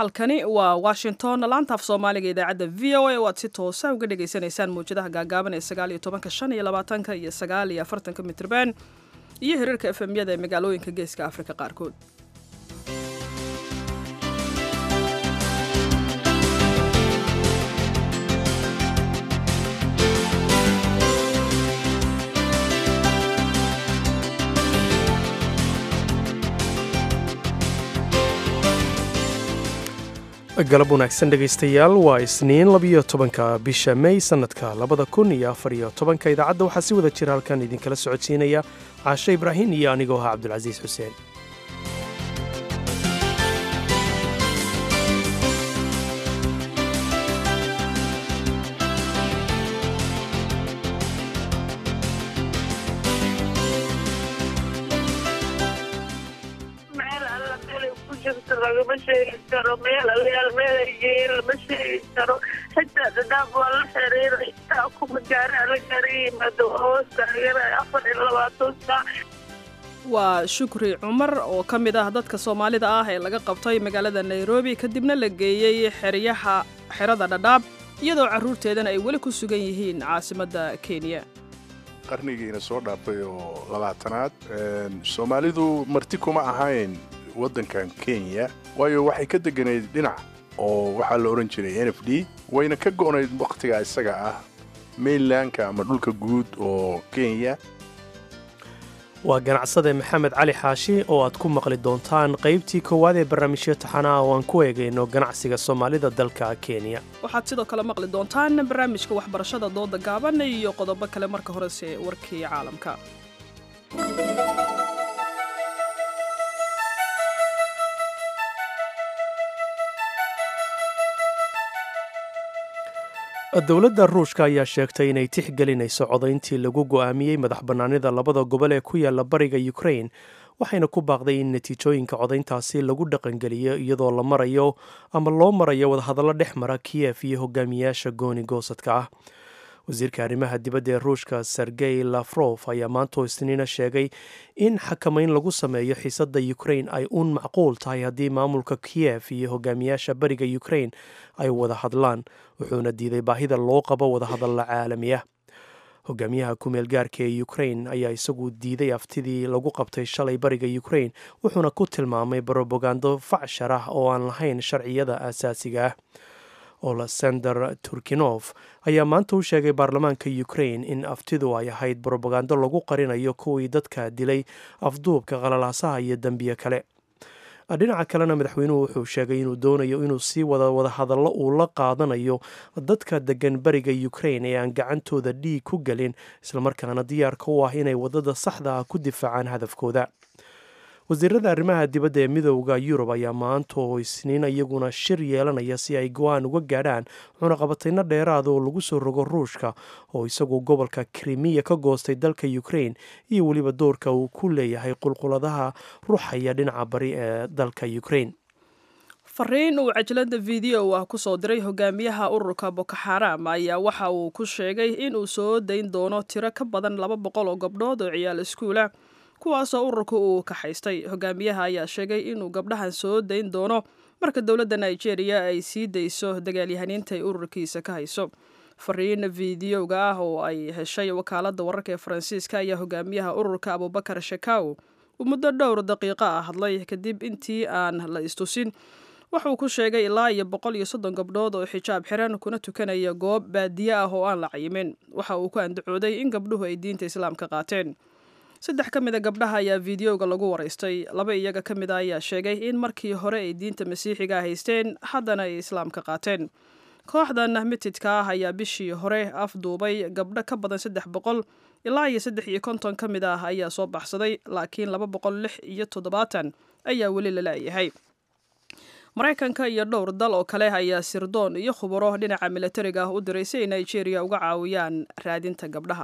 halkani waa washington laanta af soomaaliga idaacadda v o a oo aad si toosa uga dhagaysanaysaan mawjadaha gaagaaban ee sagaal iyo tobanka shan iyo labaatanka iyo sagaal iyo afartanka mitrban iyo hiriirka efemyada ee magaalooyinka geeska afrika qaarkood galab wanaagsan dhegaystayaal waa isniin labiyo tobanka bisha mey sannadka labada kun iyo afar iyo tobanka idaacadda waxaa si wada jira halkan idinkala socodsiinaya caashe ibraahin iyo anigoo ahaa cabdulcasiis xuseen lagama sheegi karo meel alayaal meel ay geeyeen lama sheegi karo xitaa dadaab waa la xiriiray taa kuma gaara la gaara yimaado hoos taageera afar iyo labaatan saac waa shukri cumar oo ka mid ah dadka soomaalida ah ee laga qabtay magaalada nairobi kadibna la geeyey xeryaha xerada dhadhaab iyadoo carruurteedana ay weli ku sugan yihiin caasimadda kenya qarnigiina soo dhaafay oo labaatanaad soomaalidu marti kuma ahayn waddankan kenya waayo waxay ka degganayd dhinac oo waxaa la odhan jiray n f d wayna ka go'nayd wakhtiga isaga ah mainlandka ama dhulka guud oo kenya waa ganacsade maxamed cali xaashi oo aad ku maqli doontaan qaybtii koowaad ee barnaamijyo taxanaha oo aan ku eegayno ganacsiga soomaalida dalka kenya waxaad sidoo kale maqli doontaan barnaamijka waxbarashada dooda gaaban iyo qodobo kale marka horese warkii caalamka dowladda ruushka ayaa sheegtay inay tixgelinayso codayntii lagu go'aamiyey madax bannaanida labada gobol ee ku yaala bariga ukrain waxayna ku baaqday in natiijooyinka codayntaasi lagu dhaqangeliyo iyadoo la marayo ama loo marayo wadahadallo dhex mara kiyef iyo hogaamiyaasha gooni goosadka ah wasiirka arrimaha dibadda ee ruushka sergey lafrof ayaa maantoo isniina sheegay in xakamayn lagu sameeyo xiisadda ukrain ay uun macquul tahay haddii maamulka kiyef iyo hogaamiyaasha bariga ukrain ay wada hadlaan wuxuuna diiday baahida loo qabo wadahadalla caalami ah hogaamiyaha kumeel gaarka ee ukrain ayaa isagu diiday aftidii lagu qabtay shalay bariga ukrain wuxuuna ku tilmaamay brobagando facshar ah oo aan lahayn sharciyada aasaasiga ah olesender turkinof ayaa maanta u sheegay baarlamaanka ukrain in aftidu ay ahayd brobagando lagu qarinayo kuwii dadka dilay afduubka qalalaasaha iyo dembiye kale dhinaca kalena madaxweynuhu wuxuu sheegay inuu doonayo inuu sii wada wadahadallo uu la qaadanayo dadka degan bariga ukrain ee aan gacantooda dhiig ku gelin islamarkaana diyaarka u ah inay waddada saxda ah ku difaacaan hadafkooda wasiirada arrimaha dibadda ee midooda yurub ayaa maanta oo isniin iyaguna shir yeelanaya si ay go-aan uga gaadhaan cunaqabatayno dheeraada oo lagu soo rogo ruushka oo isagu gobolka krimiya ka goostay dalka ukrain iyo weliba doorka uu ku leeyahay qulquladaha ruuxaya dhinaca bari ee dalka ukrain fariin uu cajalada video ah kusoo diray hogaamiyaha ururka bokoxaram ayaa waxa uu ku sheegay inuu soo dayn doono tiro ka badan laba boqol oo gabdhood oo ciyaal iskuula kuwaasoo ururka uu kaxaystay hogaamiyaha ayaa sheegay inuu gabdhahan soo dayn doono marka dowladda nigeria ay sii dayso dagaalyahaniinta ay ururkiisa ka hayso fariin fideoga ah oo ay heshay wakaaladda wararka ee faransiiska ayaa hogaamiyaha ururka abubakar shakaw uu muddo dhowr daqiiqo ah hadlay kadib intii aan la istusin wuxuu ku sheegay ilaa iyo boqol iyo soddon gabdhood oo xijaab xiran kuna tukanaya goob baadiye ah oo aan la cayimin waxa uu ku andacooday in gabdhuhu ay diinta islaamka qaateen saddex ka mid a gabdhaha ayaa fideoga lagu waraystay laba iyaga ka mid a ayaa sheegay in markii hore ay diinta masiixiga haysteen haddana ay islaamka qaateen kooxdan mitidka ah ayaa bishii hore afduubay gabdho ka badan saddex boqol ilaa iyo saddex iyo konton ka mid ah ayaa soo baxsaday laakiin laba boqol lix iyo toddobaatan ayaa weli la laayahay maraykanka iyo dhowr dal oo kale ayaa sirdoon iyo khubaro dhinaca milatariga ah u diray si ay nigeria uga caawiyaan raadinta gabdhaha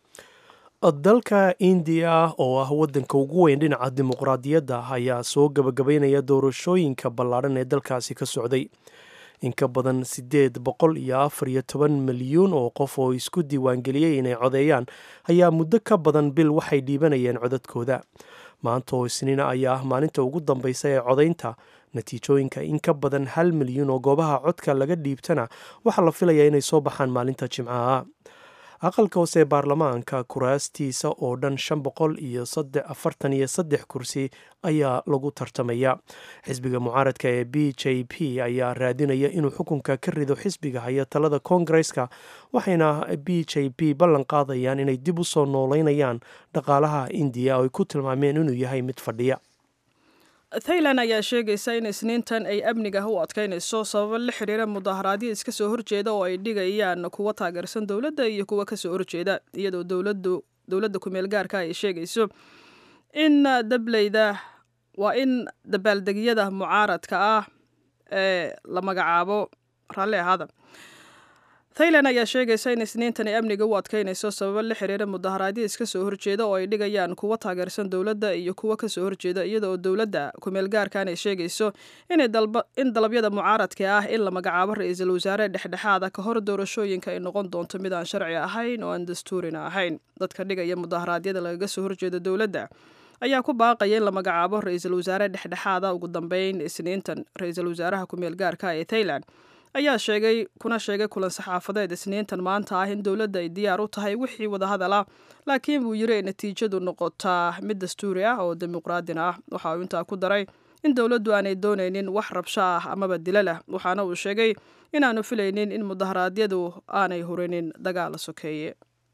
dalka indiya oo ah waddanka ugu weyn dhinaca dimuqraadiyadda ayaa soo gabagabaynaya doorashooyinka ballaadhan ee dalkaasi ka socday in ka badan siddeed boqol iyo afar iyo toban milyuun oo qof oo isku diiwaangeliyey inay codeeyaan ayaa muddo ka badan bil waxay dhiibanayeen codadkooda maanta oo isniina ayaa ah maalinta ugu dambaysa ee codaynta natiijooyinka in ka badan hal milyan oo goobaha codka laga dhiibtana waxaa la filayaa inay soo baxaan maalinta jimcaha aqalka hoose ee baarlamaanka kuraastiisa oo dhan shan boqol iyo afartan iyo saddex kursi ayaa lagu tartamaya xisbiga mucaaradka ee b j p ayaa raadinaya inuu xukunka ka rido xisbiga haya talada koongareska waxayna b j p ballan qaadayaan inay dib u soo nooleynayaan dhaqaalaha indiya oo ay ku tilmaameen inuu yahay mid fadhiya thailand ayaa sheegaysa in isniintan ay amniga u adkaynayso sababo la xiriira mudaharaadyo iska soo horjeeda oo ay dhigayaan kuwa taageersan dowladda iyo kuwa kasoo horjeeda iyadoo dowladda kumeel gaarka ay sheegayso in dableyda waa in dabaaldegyada mucaaradka ah ee la magacaabo raalli ahaada thailand ayaa sheegaysa in isniintan ay amniga u adkaynayso sababo la xiriira mudaharaadyo iska soo horjeeda oo ay dhigayaan kuwa taageersan dowladda iyo kuwa kasoo horjeeda iyada oo dowladda kumeel gaarkan ay sheegayso in dalabyada mucaaradka ah in la magacaabo ra-iisul wasaare dhexdhexaada ka hor doorashooyinka ay noqon doonto mid aan sharci ahayn oo aan dastuurina ahayn dadka dhigaya mudaharaadyada lagaga soo horjeeda dowladda ayaa ku baaqaya in la magacaabo ra-iisul wasaare dhexdhexaada ugu dambeyn isniintan ra-iisul wasaaraha kumeel gaarka ee thailand ayaa sheegay kuna sheegay kulan saxaafadeed isniintan maanta ah in dowladda ay diyaar u tahay wixii wadahadal ah laakiin buu yiri ay natiijadu noqotaa mid dastuuri ah oo dimuqraadina ah waxa uu intaa ku daray in dowladdu aanay doonaynin wax rabsho ah amaba dila lah waxaana uu sheegay inaanu filaynin in mudaharaadyadu aanay hurinin dagaal sokeeye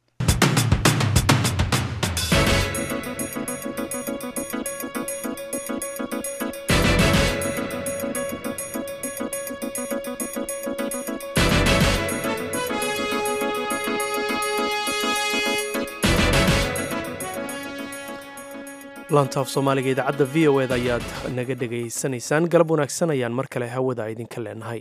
laantaaf soomaaliga idaacadda v o eda ayaad naga dhegaysanaysaan galab wanaagsan ayaan mar kale hawada idinka leenahay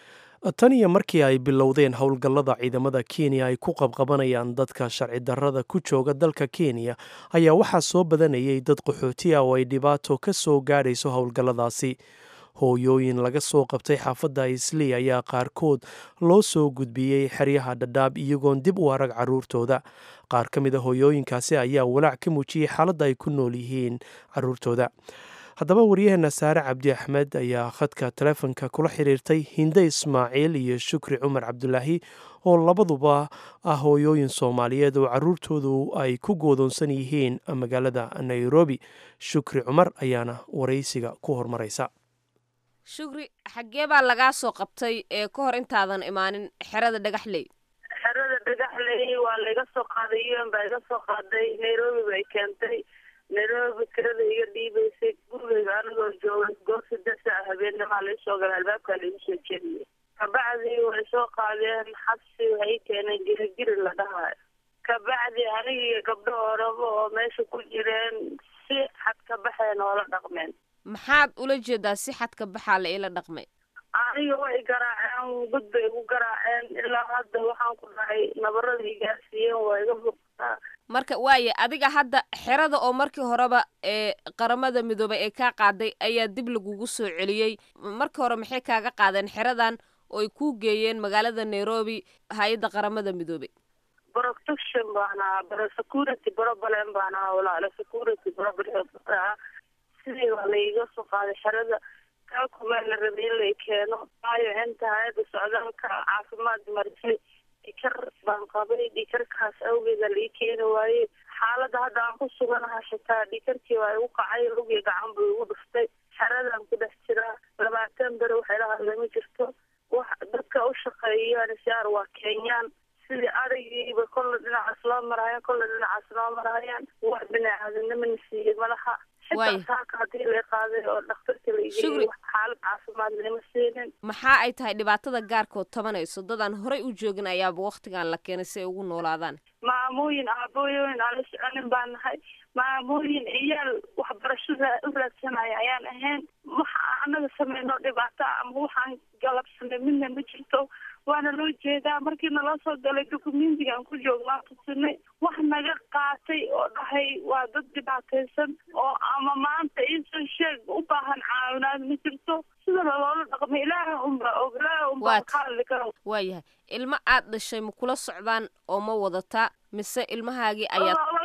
tan iyo markii ay bilowdeen howlgallada ciidamada kenya ay ku qabqabanayaan dadka sharci darrada ku jooga dalka kenya ayaa waxaa soo badanayay dad qaxooti ah oo ay dhibaato ka soo gaadhayso howlgalladaasi hooyooyin laga soo qabtay xaafadda islii ayaa qaarkood loo soo gudbiyey xeryaha dhadhaab iyagoon dib u arag carruurtooda qaar ka mid a hooyooyinkaasi ayaa walaac ka muujiyey xaaladda ay ku nool yihiin carruurtooda haddaba waryaheena saare cabdi axmed ayaa khadka taleefonka kula xiriirtay hinde ismaaciil iyo shukri cumar cabdulaahi oo labaduba ah hooyooyin soomaaliyeed oo carruurtoodu ay ku goodoonsan yihiin magaalada nairobi shukri cumar ayaana waraysiga ku hormaraysa shukri xaggee baa lagaa soo qabtay ee ka hor intaadan imaanin xerada dhagaxley xerada dhagaxley waa laiga soo qaaday un baa iga soo qaaday nairobi bay keentay nairobi kirada iga dhiibaysay gurigeyga anigoo jooga goor saddex saa habeennimaa laisoo galay albaabkaa laigu soo jeediyay kabacdii way soo qaadeen xabsi waxay keeneen girigiri la dhahayo kabacdi anigiiyo gabdho orabo oo meesha ku jireen si xad ka baxeen oo la dhaqmeen maxaad ula jeedaa si xadka baxaa la ila dhaqmay aniga way garaaceen gud bay igu garaaceen ilaa hadda waxaan ku dhahay nabarada igaarsiiyeen waa iga muuqataa marka waaye adiga hadda xerada oo markii horeba ee qaramada midoobay ee kaa qaaday ayaa dib lagugu soo celiyey markii hore maxay kaaga qaadeen xeradan oo ay kuu geeyeen magaalada nairobi hay-adda qaramada midoobay protection baan ahaa bro security problem baan ahaa walaalo security problem ahaa sidii waa laiga soo qaaday xerada kaakumaa la rabay in lay keeno waayo inta hay-adda socdaalka caafimaad marisay dhikar baan qabay dhikarkaas awgeeda lai keeni waaye xaaladda hadda aan ku suganaha xitaa dhikarkii waa igu kacay lugii gacan buu igu dhuftay xeradaan ku dhex jiraa labaatan bere waxay la hadla ma jirto wax dadka u shaqeeya nsiar waa kenyaan sidii arigiiba kolla dhinacaas loo marahayaan kolla dhinacaas loo marahayaan wax bini-aadamnimo na siiyey malaha xitaa saaka hadii la qaaday oo dhakhtarka la igeeyey xaalad caafimaad lama siinin maxaa ay tahay dhibaatada gaarkood tabanayso dadaan horay u joogin ayaaba waktigan la keenay si ay ugu noolaadaan maamooyin aabooyooyin aan la soconin baan nahay maamooyin ciyaal waxbarashada u raadsanaya ayaan ahayn waxa anaga sameyno dhibaato ama waxaan galabsanay midna ma jirto waana loo jeedaa markii naloo soo galay dukumentigaan ku joognaa tusinay wax naga qaatay oo dhahay waa dad dhibaataysan oo ama maanta iisoo sheeg u baahan caawinaad ma jirto sida loloola dhaqmay ilaaha unbaa og ilaaha unbaa ka hadli karo waayahay ilmo aad dhashay ma kula socdaan oo ma wadataa mise ilmahaagii ayaad laba gabdho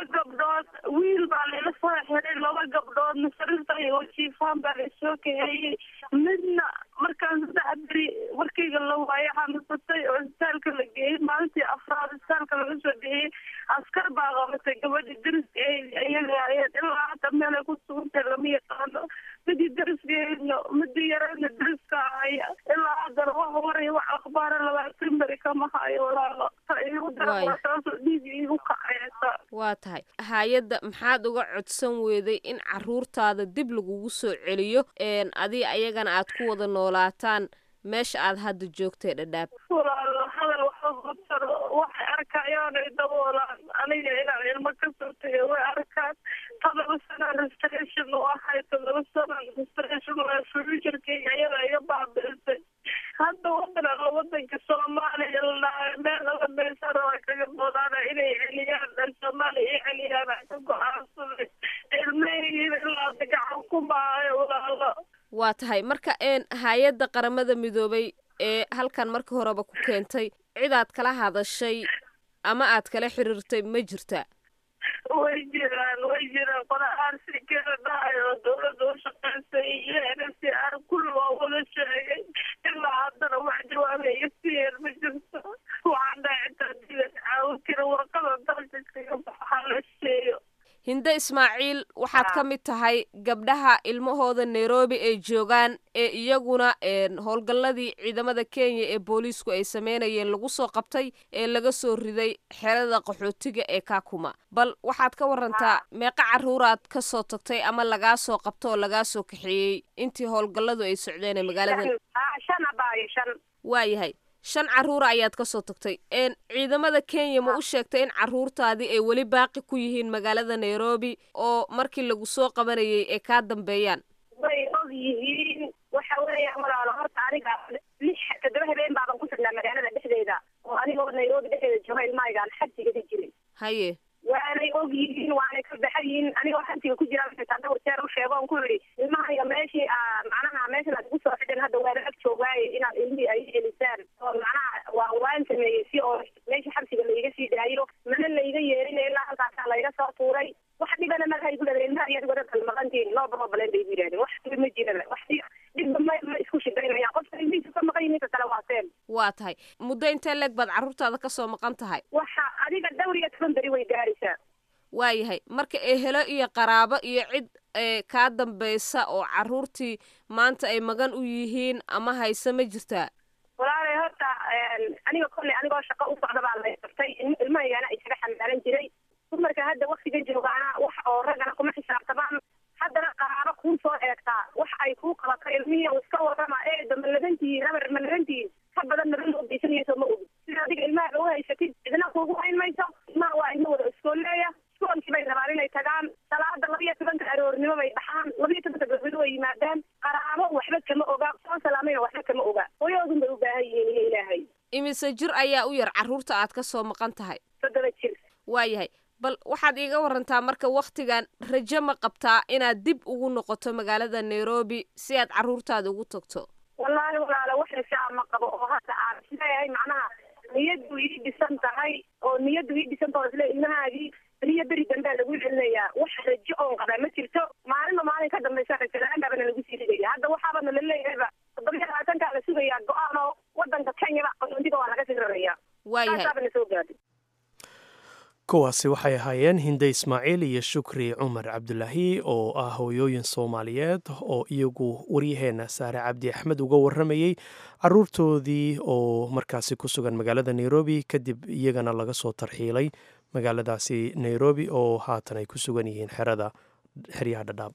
gabdhood wiil baa layla soo xiray laba gabdhood nasarista iyo jiifaan baa laysoo kaheeyey midna markaan saddex beri markayga la waayo xanuunsatay oo isbitaalka la geeyey maalintii afraad isbitaalka laga soo dhehiyey askar baa qabatay gabadhi dariska iyaga ahayd ilaa hadda meelay ku sugantay lama yaqaano midii dariskeedna midii yareedna dariska ahaya ilaa haddana wax waray wax akhbaara labaatan beri kama hayo walaalo ta iigu dara taasoo dhiig iigu kacaysa waa tahay hay-adda maxaad uga codsan weeday in caruurtaada dib lagugu soo celiyo adi ayagana aad ku wada noolaataan meesha aad hadda joogtay dhadhaab walaalo hadal waxabataro waxay arkayaan ay daboolaan aniga inaan ilmo ka soo tegay way arkaan todoba sana restoration u ahay todoba sana restoration waa futurkayga ayada iga baabi'isay hadda wadana wadanka soomaaliya ladhahay meel alla meesha raba kaga doodaana inay celiyaan dhan soomaaliya i celiyaan aan ka go-aansaday ilmahaygiina ilaa gacan ku maayo walaalo waa tahay marka een hay-adda qaramada midoobay ee halkan markii horeba ku keentay cidaad kala hadashay ama aad kala xiriirtay ma jirta way jiraan way jiraan qola aarsi kala dhahay oo dawladda u shaqaysay iyo nfc r kulli waa wada sheegay ilaa haddana wax jawaaba iga siiyeen ma jirto waxaan dhahay intaa dila caawin kara warqada dalka kaga baxa la sheeyo hinde ismaaciil waxaad ka mid tahay gabdhaha ilmahooda nairobi ay joogaan ee iyaguna howlgalladii ciidamada kenya ee booliisku ay sameynayeen lagu soo qabtay ee laga soo riday xerada qaxootiga ee kakuma bal waxaad ka warantaa meeqa caruuraad ka soo tagtay ama lagaa soo qabto oo lagaa soo kaxeeyey intii howlgalladu ay socdeen ee magaalada waayahay shan caruura ayaad ka soo tagtay ciidamada kenya ma u sheegtay in caruurtaadii ay weli baaqi ku yihiin magaalada nairobi oo markii lagu soo qabanayay ay kaa dambeeyaan way og yihiin waxa weeya walaalo horta aniga lix toddoba habeen baaban ku sugnaa magaalada dhexdeeda oo anigoo nairobi dhexdeeda jooga ilmahaygaan xabsigada jiray haye waanay og yihiin waanay ka baxan yihiin anigoo xabsiga ku jira xitaa dhowr jeer u sheego on ku yidhi ilmahayga meeshii macnaha meeshan aad igu soo xidhan hadda waa ag joogaaye inaad ilmihii ay celisaan oo macnaha waa waan sameeyey si oo meesha xabsiga laiga sii daayo mana laiga yeerinay ilaa halkaasaa layga soo tuuray wax dhibana malaha igu dhada ilmaha iyo adigoo dhan maqantiin loo barobaleen bay igu yidhahdeen wax dhiba ma jiraba wax dhibba ma ma isku shidaynayaan qofka ilmihiisa ka maqan yihiinka kale waa seen waa tahay muddo intee leeg baad carruurtaada ka soo maqan tahay waxa adiga dhowr iyo toban beri way gaaraysaa waayahay marka ehelo iyo qaraabo iyo cid kaa dambaysa oo carruurtii maanta ay magan u yihiin ama hayse ma jirtaa walaalay horta aniga kolley anigoo shaqo u socda baa lay qabtay ilmahaygaana isaga xambaaran jiray dumarka hadda waktiga joogaana wax oo raggana kuma xisaabtamaan haddana qaraabo kuu soo eegtaa wax ay kuu qabato ilmihii u iska warrama eeda ma labantihiin habar ma labantihiin ka badan naba loo geysanayso ma ogi sida adiga ilmaha u haysatid cidna kuugu hayn mayso ilmaha waa ilmo wada iskooleeya iskoolkii bay rabaan inay tagaan salaada laba iyo tobanka aroornimo bay baxaan laba iyo tobanka gabdhood way yimaadaan qaraabo waxba kama oga soo salaamayna waxba kama oga hooyadoodun bay u baahan yihiin iyo ilaahay imise jir ayaa u yar carruurta aad ka soo maqan tahay toddoba jir waayahay bal waxaad iiga warantaa marka wakhtigan rajo ma qabtaa inaad dib ugu noqoto magaalada nairobi si aad carruurtaada ugu tagto wallaahi walaala wax rajaa ma qabo oo hadda aan isleeyahay macnaha niyaddu ii dhisan tahay oo niyaddu ii dhisan tahay isle ilmahaagii beriyo beri dambea lagu celinayaa wax rajo oon qabaa ma jirto maalinba maalin ka dambaysa rajo la-aan baabana lagu sii ridaya hadda waxaabana la leeyahayba toddoba iyo labaatankaa la sugayaa go-aan oo wadanka kenyaba qaxoontiga waa laga sii raraya waayahay taasaabana soo gaadhay kuwaasi waxay ahaayeen hinde ismaaciil iyo shukri cumar cabdulaahi oo ah hooyooyin soomaaliyeed oo iyagu waryaheena saare cabdi axmed uga waramayey caruurtoodii oo markaasi ku sugan magaalada nairobi kadib iyagana laga soo tarxiilay magaaladaasi nairobi oo haatan ay ku sugan yihiin xerada xeryaha dhadhaab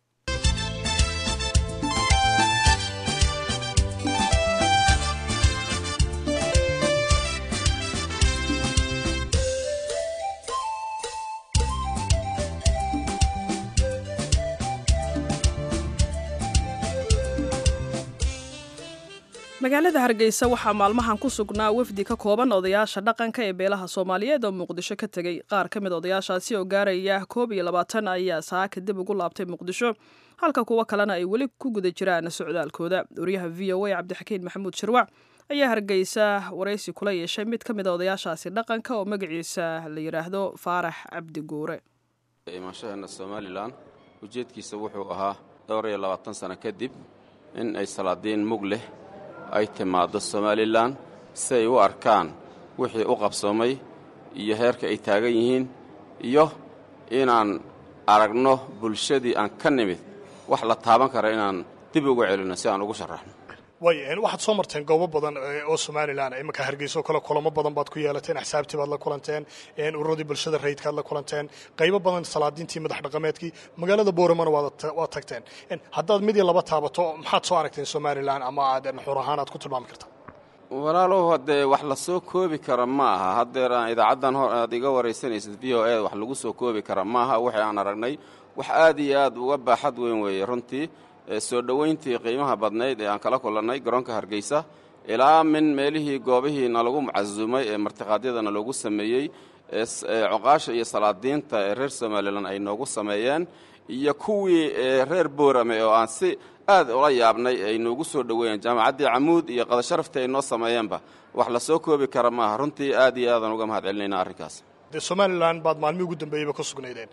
magaalada hargeysa waxaa maalmahan ku sugnaa wafdi ka kooban odayaasha dhaqanka ee beelaha soomaaliyeed oo muqdisho ka tegey qaar ka mid odayaashaasi oo gaaraya koob iyo labaatan ayaa saaka dib ugu laabtay muqdisho halka kuwo kalena ay weli ku guda jiraan socdaalkooda wariyaha v o a cabdixakiin maxamuud shirwac ayaa hargeysa waraysi kula yeeshay mid ka mid a odayaashaasi dhaqanka oo magaciisa la yidhaahdo faarax cabdi guure imaanshaheena somalilan ujeedkiisa wuxuu ahaa dhowr iyo labaatan sano kadib in ay salaadiin mug leh ay timaaddo somalilan si ay u arkaan wixii u qabsoomay iyo heerka ay taagan yihiin iyo inaan aragno bulshadii aan ka nimid wax la taaban kara inaan dib uga celinno si aan ugu sharaxno way waxaad soo marteen goobo badan oo somalilan imanka hargeysa oo kale kulamo badan baad ku yeelateen axsaabtii baad la kulanteen ururadii bulshada rayidkaad la kulanteen qaybo badan salaadiintii madax dhaqameedkii magaalada booramana waad tagteen haddaad mid iyo laba taabato maxaad soo aragteen somalilan ama aad xur ahaan aad ku tilmaami karta walaalow haddee wax la soo koobi kara ma aha haddeeraan idaacaddan hor aad iga waraysanaysid v o e wax lagu soo koobi kara maaha waxay aan aragnay wax aad iyo aad uga baaxad weyn weeye runtii soo dhowayntii qiimaha badnayd ee aan kala kulannay garoonka hargeysa ilaa min meelihii goobihii nalagu mucasumay ee martiqaadyadana loogu sameeyey coqaasha iyo salaadiinta ee reer somalilan ay noogu sameeyeen iyo kuwii reer boorame oo aan si aad ula yaabnay ay noogu soo dhoweeyeen jaamacaddii camuud iyo qadasharaftii ay noo sameeyeenba wax la soo koobi kara maaha runtii aad iyo aadaan uga mahad celinayna arrinkaas de somalilan baad maalmihii ugu dambeeyeyba ku sugnaydeen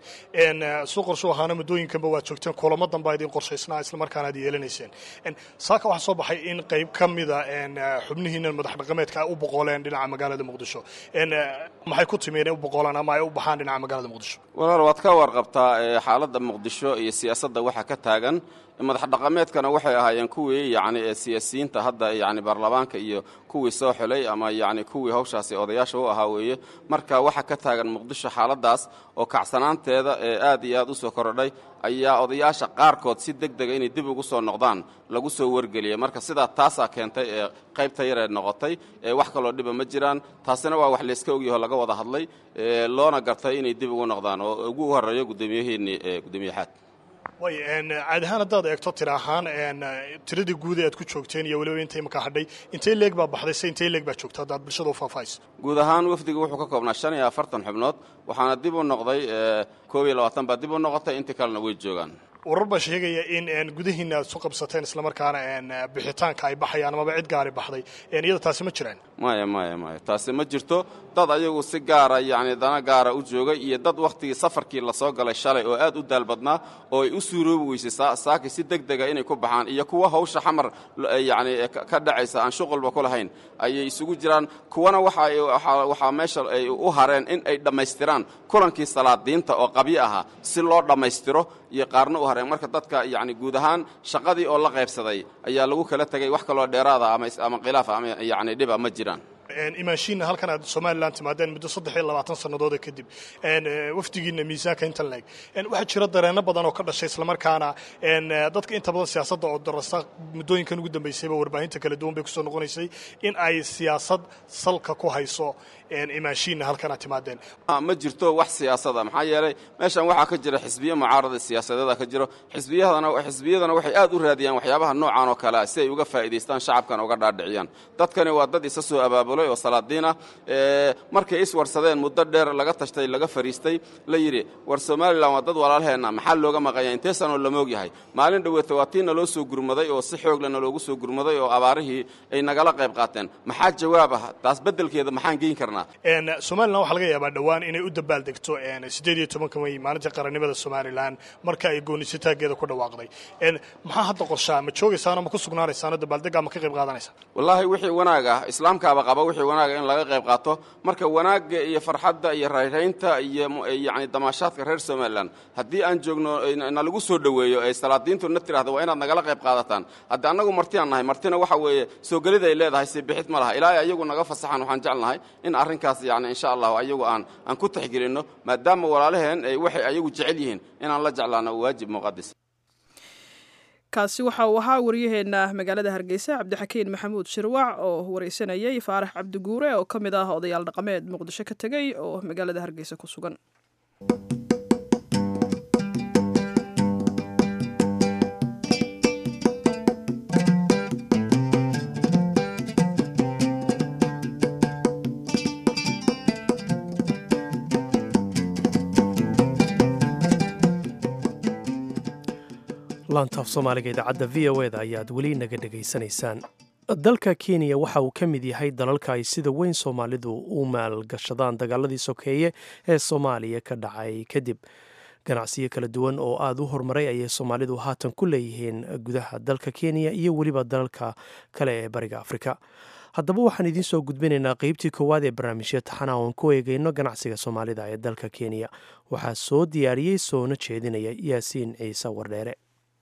suu qorshu ahaana muddooyinkanba waad joogteen kulamo danbaa idin qorshaysnaa islamarkaana ad yeelanayseen saaka waxaa soo baxay in qayb ka mida xubnihiina madax dhaqameedka ay u boqoleen dhinaca magaalada muqdisho maxay ku timi inay u boqolaan ama ay u baxaan dhinaca magaalada muqdisho walaal waad ka warqabtaa xaaladda muqdisho iyo siyaasadda waxa ka taagan madax dhaqameedkana waxay ahaayeen kuwii yacni ee siyaasiyiinta hadda yacni baarlamaanka iyo kuwii soo xulay ama yacni kuwii hawshaasi odayaasha u ahaa weeye marka waxa ka taagan muqdisho xaaladdaas oo kacsanaanteeda ee aad iyo aad u soo korodhay ayaa odayaasha qaarkood si deg dega inay dib ugu soo noqdaan lagu soo wargeliyay marka sidaa taasaa keentay ee qaybta yareed noqotay ee wax kaloo dhiba ma jiraan taasina waa wax layska ogyaho laga wada hadlay loona gartay inay dib ugu noqdaan oo ugu horreeyo guddoomiyaheennii gudoomiyaxaad way caadi ahaan haddaad eegto tira ahaan tiradii guud ee aad ku joogteen iyo weliba inta imaka hadhay intay leeg baa baxday se intay leeg baa joogta haddaad bulshada u faahfaahayso guud ahaan wafdiga wuxuu ka koobnaa shan iyo afartan xubnood waxaana dib u noqday koob iyo labaatan baa dib u noqotay intii kalena way joogaan warar baa sheegaya in gudihiina aad su qabsateen islamarkaana bixitaanka ay baxayaan amaba cid gaari baxday iyada taasi ma jiraan maya maya maya taasi ma jirto dad ayagu si gaara yacni dana gaara u joogay iyo dad wakhtigii safarkii lasoo galay shalay oo aad u daalbadnaa oo ay u suuroobi weysay saaki si deg dega inay ku baxaan iyo kuwa hawsha xamar yacni ka dhacaysa aan shuqulba ku lahayn ayay isugu jiraan kuwana waxaa meesha ay u hareen in ay dhammaystiraan kulankii salaadiinta oo qabyo ahaa si loo dhammaystiro iyo qaarna u hareen marka dadka yacni guud ahaan shaqadii oo la qaybsaday ayaa lagu kala tegay wax kaloo dheeraada ama khilaafa ama yacni dhiba ma jiraan imaanshiinna halkan aad somalilan timaadeen muddo saddex iyo labaatan sannadood kadib wafdigiina miisaanka intan leeg waxaa jira dareenno badan oo ka dhashay islamarkaana dadka inta badan siyaasadda oo darasta muddooyinkan ugu dambaysayba warbaahinta kala duwan bay kusoo noqonaysay in ay siyaasad salka ku hayso imaanshiinna halkan aad timaadeen ma jirto wax siyaasada maxaa yeelay meeshan waxaa ka jira xisbiyo mucaarada siyaasadeeda ka jiro xisbiyadana xisbiyadana waxay aad u raadiyaan waxyaabaha noocan oo kale ah si ay uga faa'iidaystaan shacabkan uga dhaadhiciyaan dadkani waa dad isa soo abaabulay oo salaadiin ah markay iswarsadeen muddo dheer laga tashtay laga fariistay la yidhi war somalilan waa dad walaalheenna maxaa looga maqanya intee sanoo lamoog yahay maalin dhoweeta waa tii naloo soo gurmaday oo si xoogle naloogu soo gurmaday oo abaarihii ay nagala qayb qaateen maxaa jawaab ah taas beddelkeeda maxaan geyn karnaa somalilan waxaa laga yaabaa dhowaan inay u dabaaldegto siddeed iyo tobanka may maalinta qarannimada somalilan marka ay goonisataageeda ku dhawaaqday maxaa hadda qorshaa ma joogaysaano ma ku sugnaanaysaano dabaaldeggaa ma ka qayb qaadanaysaa wallaahi wixii wanaag ah islaamkaaba qaba wixii wanaaga in laga qayb qaato marka wanaagga iyo farxadda iyo rayraynta iyo yacni damaashaadka reer somalilan haddii aan joogno nalagu soo dhoweeyo ay salaadiintu na tidhahda waa inaad nagala qayb qaadataan hadda annagu martiaan nahay martina waxa weeye soo gelid ay leedahay si bixid ma laha ilaahay ayagu naga fasaxaan waxaan jeclnahay in arrinkaas yacni insha allahu ayagu aan aan ku taxgelinno maadaama walaalaheen waxay ayagu jecel yihiin inaan la jeclaano waajib muqadis kaasi waxa uu ahaa waryaheena magaalada hargeysa cabdixakiin maxamuud shirwac oo wareysanayay faarax cabdiguure oo ka mid ah odayaal dhaqameed muqdisho ka tegey oo magaalada hargeysa ku sugan laantaaf soomaaliga idaacadda v o eda ayaad weli naga dhegaysanaysaan dalka kenya waxa uu ka mid yahay dalalka ay sida weyn soomaalidu u maalgashadaan dagaaladii sokeeye ee soomaaliya ka dhacay kadib ganacsiyo kala duwan oo aada u horumaray ayay soomaalidu haatan ku leeyihiin gudaha dalka kenya iyo weliba dalalka kale ee bariga afrika haddaba waxaan idiin soo gudbinaynaa qeybtii koowaad ee barnaamijya taxana oon ku eegeyno ganacsiga soomaalida ee dalka kenya waxaa soo diyaariyey soona jeedinaya yaasiin ciise wardheere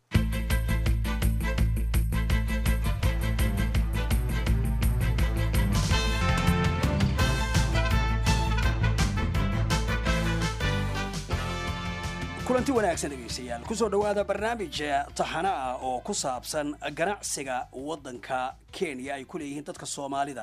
kulanti wanaagsan dhegaystayaal kusoo dhowaada barnaamij taxana ah oo ku saabsan ganacsiga waddanka kenya ay ku leeyihiin dadka soomaalida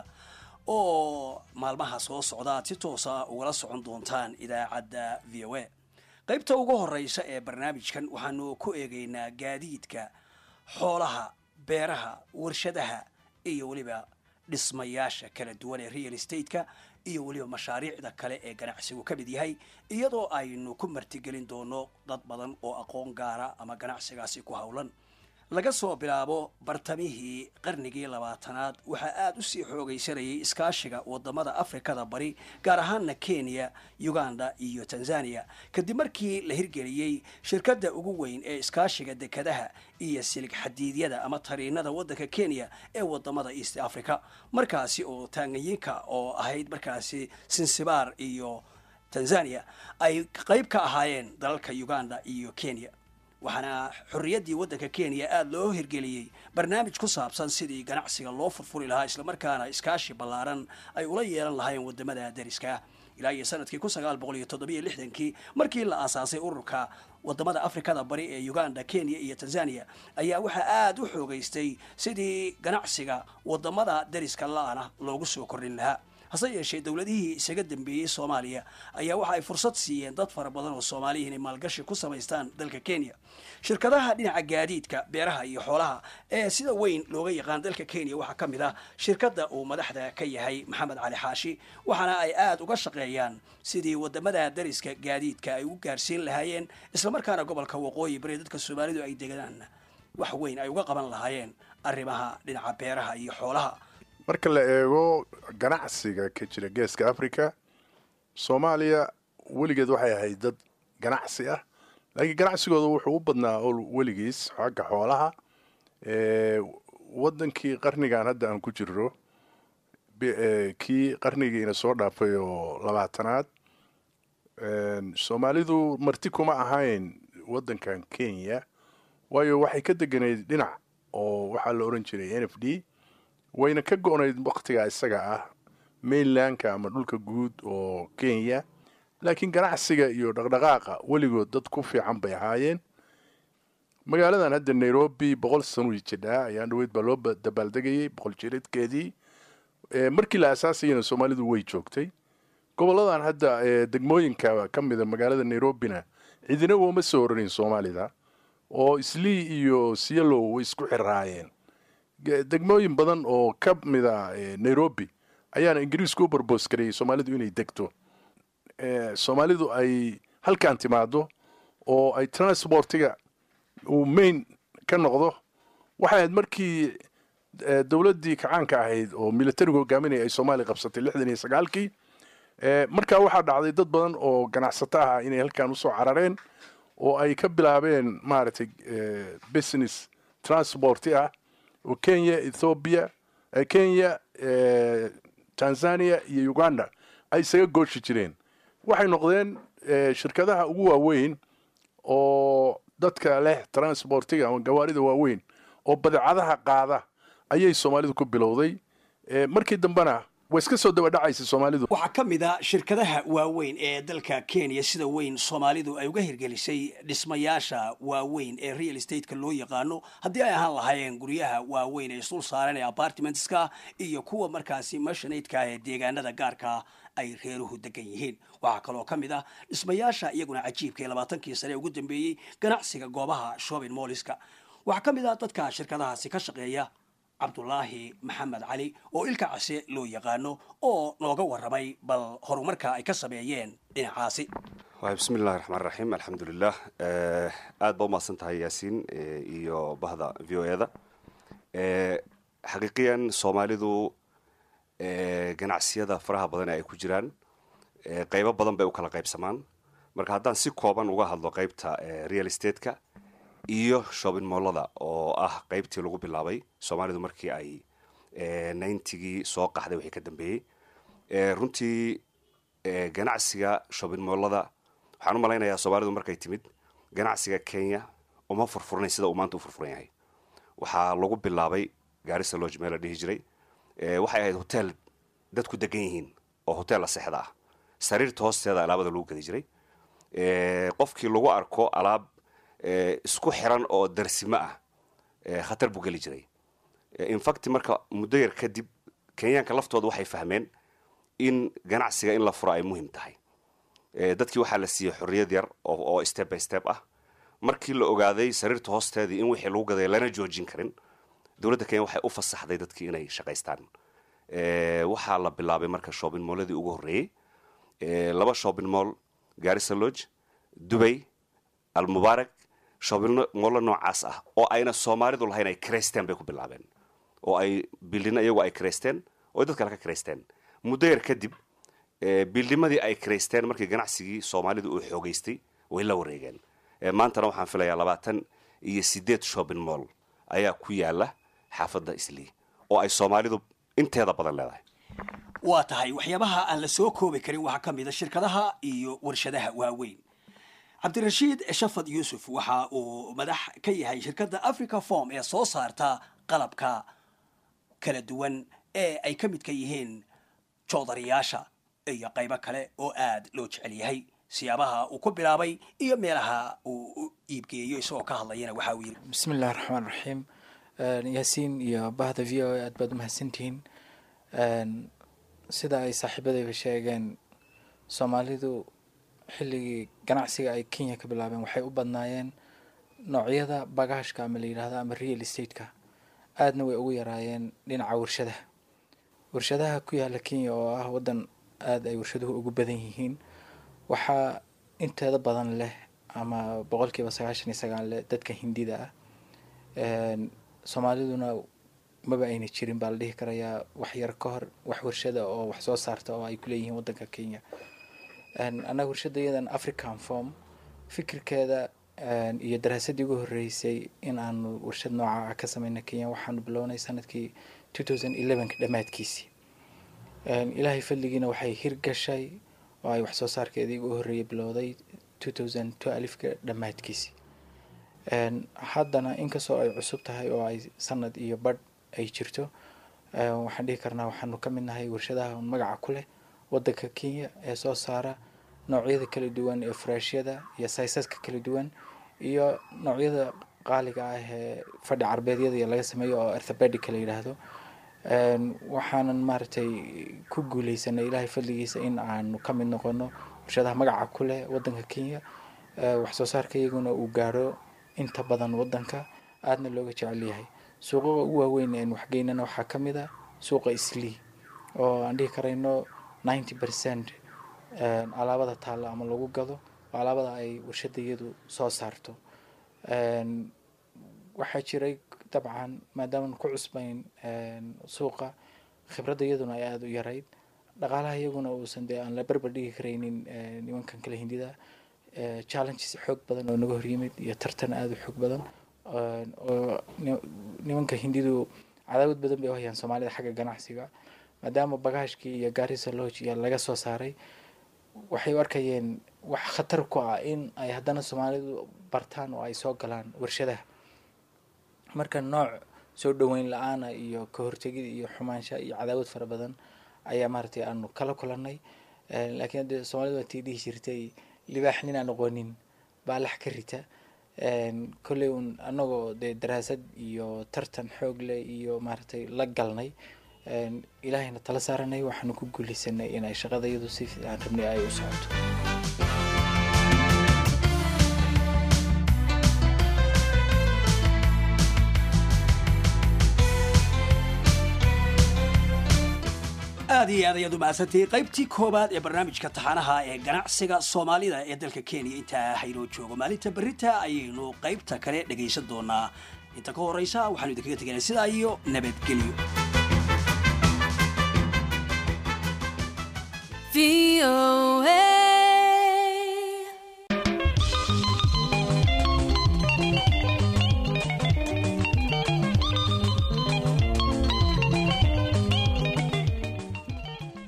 oo maalmaha soo socda aad si toosa ugala socon doontaan idaacadda v o a qaybta ugu horeysa ee barnaamijkan waxaanu ku eegaynaa gaadiidka xoolaha beeraha warshadaha iyo weliba dhismayaasha kala duwan ee real estatka iyo weliba mashaariicda kale ee ganacsigu ka mid yahay iyadoo aynu ku martigelin doono dad badan oo aqoon gaara ama ganacsigaasi ku howlan laga soo bilaabo bartamihii qarnigii labaatanaad waxaa aada usii xoogaysanayay iskaashiga wadamada afrikada bari gaar ahaana kenya uganda iyo tanzania kadib markii la hirgeliyey shirkadda ugu weyn ee iskaashiga dekadaha iyo silig xadiidyada ama tariinada waddanka kenya ee wadamada east africa markaasi oo taanganyinka oo ahayd markaasi sinsibaar iyo tanzania ay qayb ka ahaayeen dalalka uganda iyo kenya waxaana xorriyaddii waddanka kenya aada loo hirgeliyey barnaamij ku saabsan sidii ganacsiga loo furfuri lahaa islamarkaana iskaashi ballaaran ay ula yeelan lahaayeen wadamada dariska ilaa iyo sanadkii kun sagaal boqol iyo toddobiyo lixdankii markii la aasaasay ururka wadamada afrikada bari ee uganda kenya iyo tanzania ayaa waxaa aada u xoogaystay sidii ganacsiga wadamada dariska la-ana loogu soo kordhin lahaa hase yeeshee dowladihii isaga dambeeyey soomaaliya ayaa waxa ay fursad siiyeen dad fara badan oo soomaaliya inay maalgashi ku samaystaan dalka kenya shirkadaha dhinaca gaadiidka beeraha iyo xoolaha ee sida weyn looga yaqaan dalka kenya waxaa ka mid ah shirkadda uu madaxda ka yahay maxamed cali xaashi waxaana ay aada uga shaqeeyaan sidii wadamada dariska gaadiidka ay u gaarsiin lahaayeen islamarkaana gobolka waqooyi bari dadka soomaalidu ay degaan wax weyn ay uga qaban lahaayeen arrimaha dhinaca beeraha iyo xoolaha marka la eego ganacsiga ka jira geeska africa soomaaliya weligeed waxay ahayd dad ganacsi ah laakiin ganacsigooda wuxuu u badnaa weligiis xagga xoolaha wadankii qarnigan hadda aan ku jirro kii qarnigiina soo dhaafay oo labaatanaad soomaalidu marti kuma ahayn wadankan kenya waayo waxay ka deganeyd dhinac oo waxaa la oran jiray n f d wayna ka go-nayd waktigaa isaga ah mainlandka ama dhulka guud oo kenya laakiin ganacsiga iyo dhaqdhaqaaqa weligood dad ku fiican bay ahaayeen magaaladan hadda nairobi boqol sano jidhaa ayaan dhaweyd baa loo dabaaldegayay boqol jiradkeedii markii la asaasayana soomaalidu way joogtay goboladan hadda degmooyinka ka mida magaalada nairobina cidina wooma soo oranin soomaalida oo islii iyo siyalow way isku xiraayeen degmooyin badan oo ka mida nairobi ayaana ingiriisku u barboos gareeyey soomaalidu inay degto soomaalidu ay halkan timaado oo ay transportiga uu main ka noqdo waxay ahayd markii dowladdii kacaanka ahayd oo militariga hogaaminaya ay soomaaliya qabsatay lixdan iyo sagaalkii markaa waxaa dhacday dad badan oo ganacsato ah inay halkan usoo carareen oo ay ka bilaabeen maaragtay business transporti ah oo kenya ethoobiya kenya tanzania iyo uganda ay isaga gooshi jireen waxay noqdeen shirkadaha ugu waaweyn oo dadka leh transportiga ama gawaarida waaweyn oo badeecadaha qaada ayay soomaalidu ku bilowday markii dambena way iska soo dabadhacaysa soomaalidu waxaa ka mid a shirkadaha waaweyn ee dalka kenya sida weyn soomaalidu ay uga hirgelisay dhismayaasha waaweyn ee real estatka loo yaqaano haddii ay ahaan lahaayeen guryaha waaweyn ee isdul saaran ee apartmentska iyo kuwa markaasi mashanaydka ee deegaanada gaarka ay reeruhu degan yihiin waxaa kaloo ka mid ah dhismayaasha iyaguna cajiibka ee labaatankii sane ugu dambeeyey ganacsiga goobaha shopping molliska waxaa ka mid ah dadka shirkadahaasi ka shaqeeya cabdulaahi maxamed cali oo ilka case loo yaqaano oo nooga warramay bal horumarka ay ka sameeyeen dhinacaasi waay bismi illahi raxmaan raxiim alxamdulilah aada ba umahadsan tahay yaasiin iyo bahda v o e da xaqiiqiyan soomaalidu ganacsiyada faraha badan ee ay ku jiraan qeybo badan bay u kala qaybsamaan marka haddaan si kooban uga hadlo qaybta real estatka iyo shopping mollada oo ah qaybtii lagu bilaabay soomaalidu markii ay ninetygii soo qaxday wixii ka dambeeyey runtii ganacsiga shopping mollada waxaan u malaynayaa soomaalidu markay timid ganacsiga kenya uma furfurnayn sida uu maanta u furfuran yahay waxaa lagu bilaabay gaarisa lodge meel la dhihi jiray waxay ahayd hotel dadku degan yihiin oo hotel la sexda ah sariirta hoosteeda alaabada lagu gadi jiray qofkii lagu arko alaab isku xiran oo darsimo ah khatar buu geli jiray infact marka muddo yar kadib kenyaanka laftooda waxay fahmeen in ganacsiga in la furo ay muhiim tahay dadkii waxaa la siiyey xorriyad yar oo step by step ah markii la ogaaday sariirta hoosteedii in wixii lagu gaday lana joojin karin dowladda kenya waxay u fasaxday dadkii inay shaqaystaan waxaa la bilaabay marka shopping molladii ugu horreeyey laba shopping moll garissa lodge dubay almubaarak shopping mollo noocaas ah oo ayna soomaalidu lahayn ay kreysteen bay ku bilaabeen oo ay bildina iyagu ay kreysteen oo dad kale ka kreysteen muddo yar kadib bildimadii ay kreysteen markii ganacsigii soomaalidu uu xoogeystay way la wareegeen maantana waxaan filayaa labaatan iyo sideed shopping moll ayaa ku yaala xaafadda islii oo ay soomaalidu inteeda badan leedahay waa tahay waxyaabaha aan la soo koobi karin waxaa ka mid a shirkadaha iyo warshadaha waaweyn cabdirashiid shafad yuusuf waxa uu madax ka yahay shirkadda africa form ee soo saarta qalabka kala duwan ee ay ka midka yihiin joodariyaasha iyo qaybo kale oo aada loo jecel yahay siyaabaha uu ku bilaabay iyo meelaha uu u iibgeeyo isagoo ka hadlayana waxa uu yidhi bismi illahi raxmaan raxiim yaasiin iyo bahda v o a aad baad umahadsantihiin sida ay saaxiibadayba sheegeen soomaalidu xilligii ganacsiga ay kenya ka bilaabeen waxay u badnaayeen noocyada bagaashka ama la yidhaahdo ama real estate-ka aadna way ugu yaraayeen dhinaca warshadaha warshadaha ku yaala kenya oo ah waddan aada ay warshaduhu ugu badan yihiin waxaa inteeda badan leh ama boqolkiiba sagaashan iyo sagaal leh dadka hindida ah soomaaliduna maba ayna jirin baa la dhihi karayaa wax yar ka hor wax warshada oo wax soo saarta oo ay kuleeyihiin waddanka kenya annaga warshada iyadan african form fikirkeeda iyo daraasadii ugu horreysay in aanu warshad nooca ah ka sameyna kenya waxaanu bilownay sanadkii two thousand elevenka dhammaadkiisii ilaahay fadligiina waxay hirgashay oo ay wax soo saarkeedii ugu horreeyay bilowday two thousand twelfka dhammaadkiisii haddana inkastoo ay cusub tahay oo ay sanad iyo badh ay jirto waxaan dhihi karnaa waxaanu ka mid nahay warshadaha magaca ku leh waddanka kenya ee soo saara noocyada kala duwan ee furaashyada iyo saysaska kala duwan iyo noocyada qaaliga ah ee fadhi carbeedyada laga sameeyo oo arthopedic la yidhaahdo waxaanan maaragtay ku guuleysanay ilaahay fadligiisa in aanu ka mid noqono warshadaha magaca ku leh waddanka kenya wax soo saarka iyaguna uu gaaro inta badan waddanka aadna looga jecel yahay suuqaga ugu waaweyn een waxgeynana waxaa ka mid a suuqa islii oo aan dhihi karayno ninety percent alaabada taalla ama lagu gado oo alaabada ay warshada iyadu soo saarto waxaa jiray dabcan maadaaman ku cusbayn suuqa khibradda iyaduna ay aada u yarayd dhaqaalaha iyaguna uusan dee aan la berber dhigi karaynin nimankan kale hindida challenges xoog badan oo naga horyimid iyo tartan aada u xoog badan oo nimanka hindidu cadaawad badan bay u hayaan soomaalida xagga ganacsiga maadaama bagaashkii iyo garissa lodge iyo laga soo saaray waxay u arkayeen wax khatar ku ah in ay haddana soomaalidu bartaan oo ay soo galaan warshadaha marka nooc soo dhoweyn la-aana iyo ka hortegid iyo xumaansha iyo cadaawad fara badan ayaa maaragtay aanu kala kulannay laakiin haddee soomaalida waa tii dhihi jirtay libaax nin aan aqoonin baa lax ka rita kolley un annagoo dee daraasad iyo tartan xoog leh iyo maaragtay la galnay ilaahayna tala saaranay waxaanu ku guuleysanay inay shaqada iyadu si aan rabnay ay u socoto aad iyo aad ayaad u mahadsantihiin qaybtii koowaad ee barnaamijka taxanaha ee ganacsiga soomaalida ee dalka kenya intaa haynoo joogo maalinta berita ayaynu qaybta kale dhegaysan doonaa inta ka horeysa waxaanu idinkaga teganay sidaa iyo nabadgelyo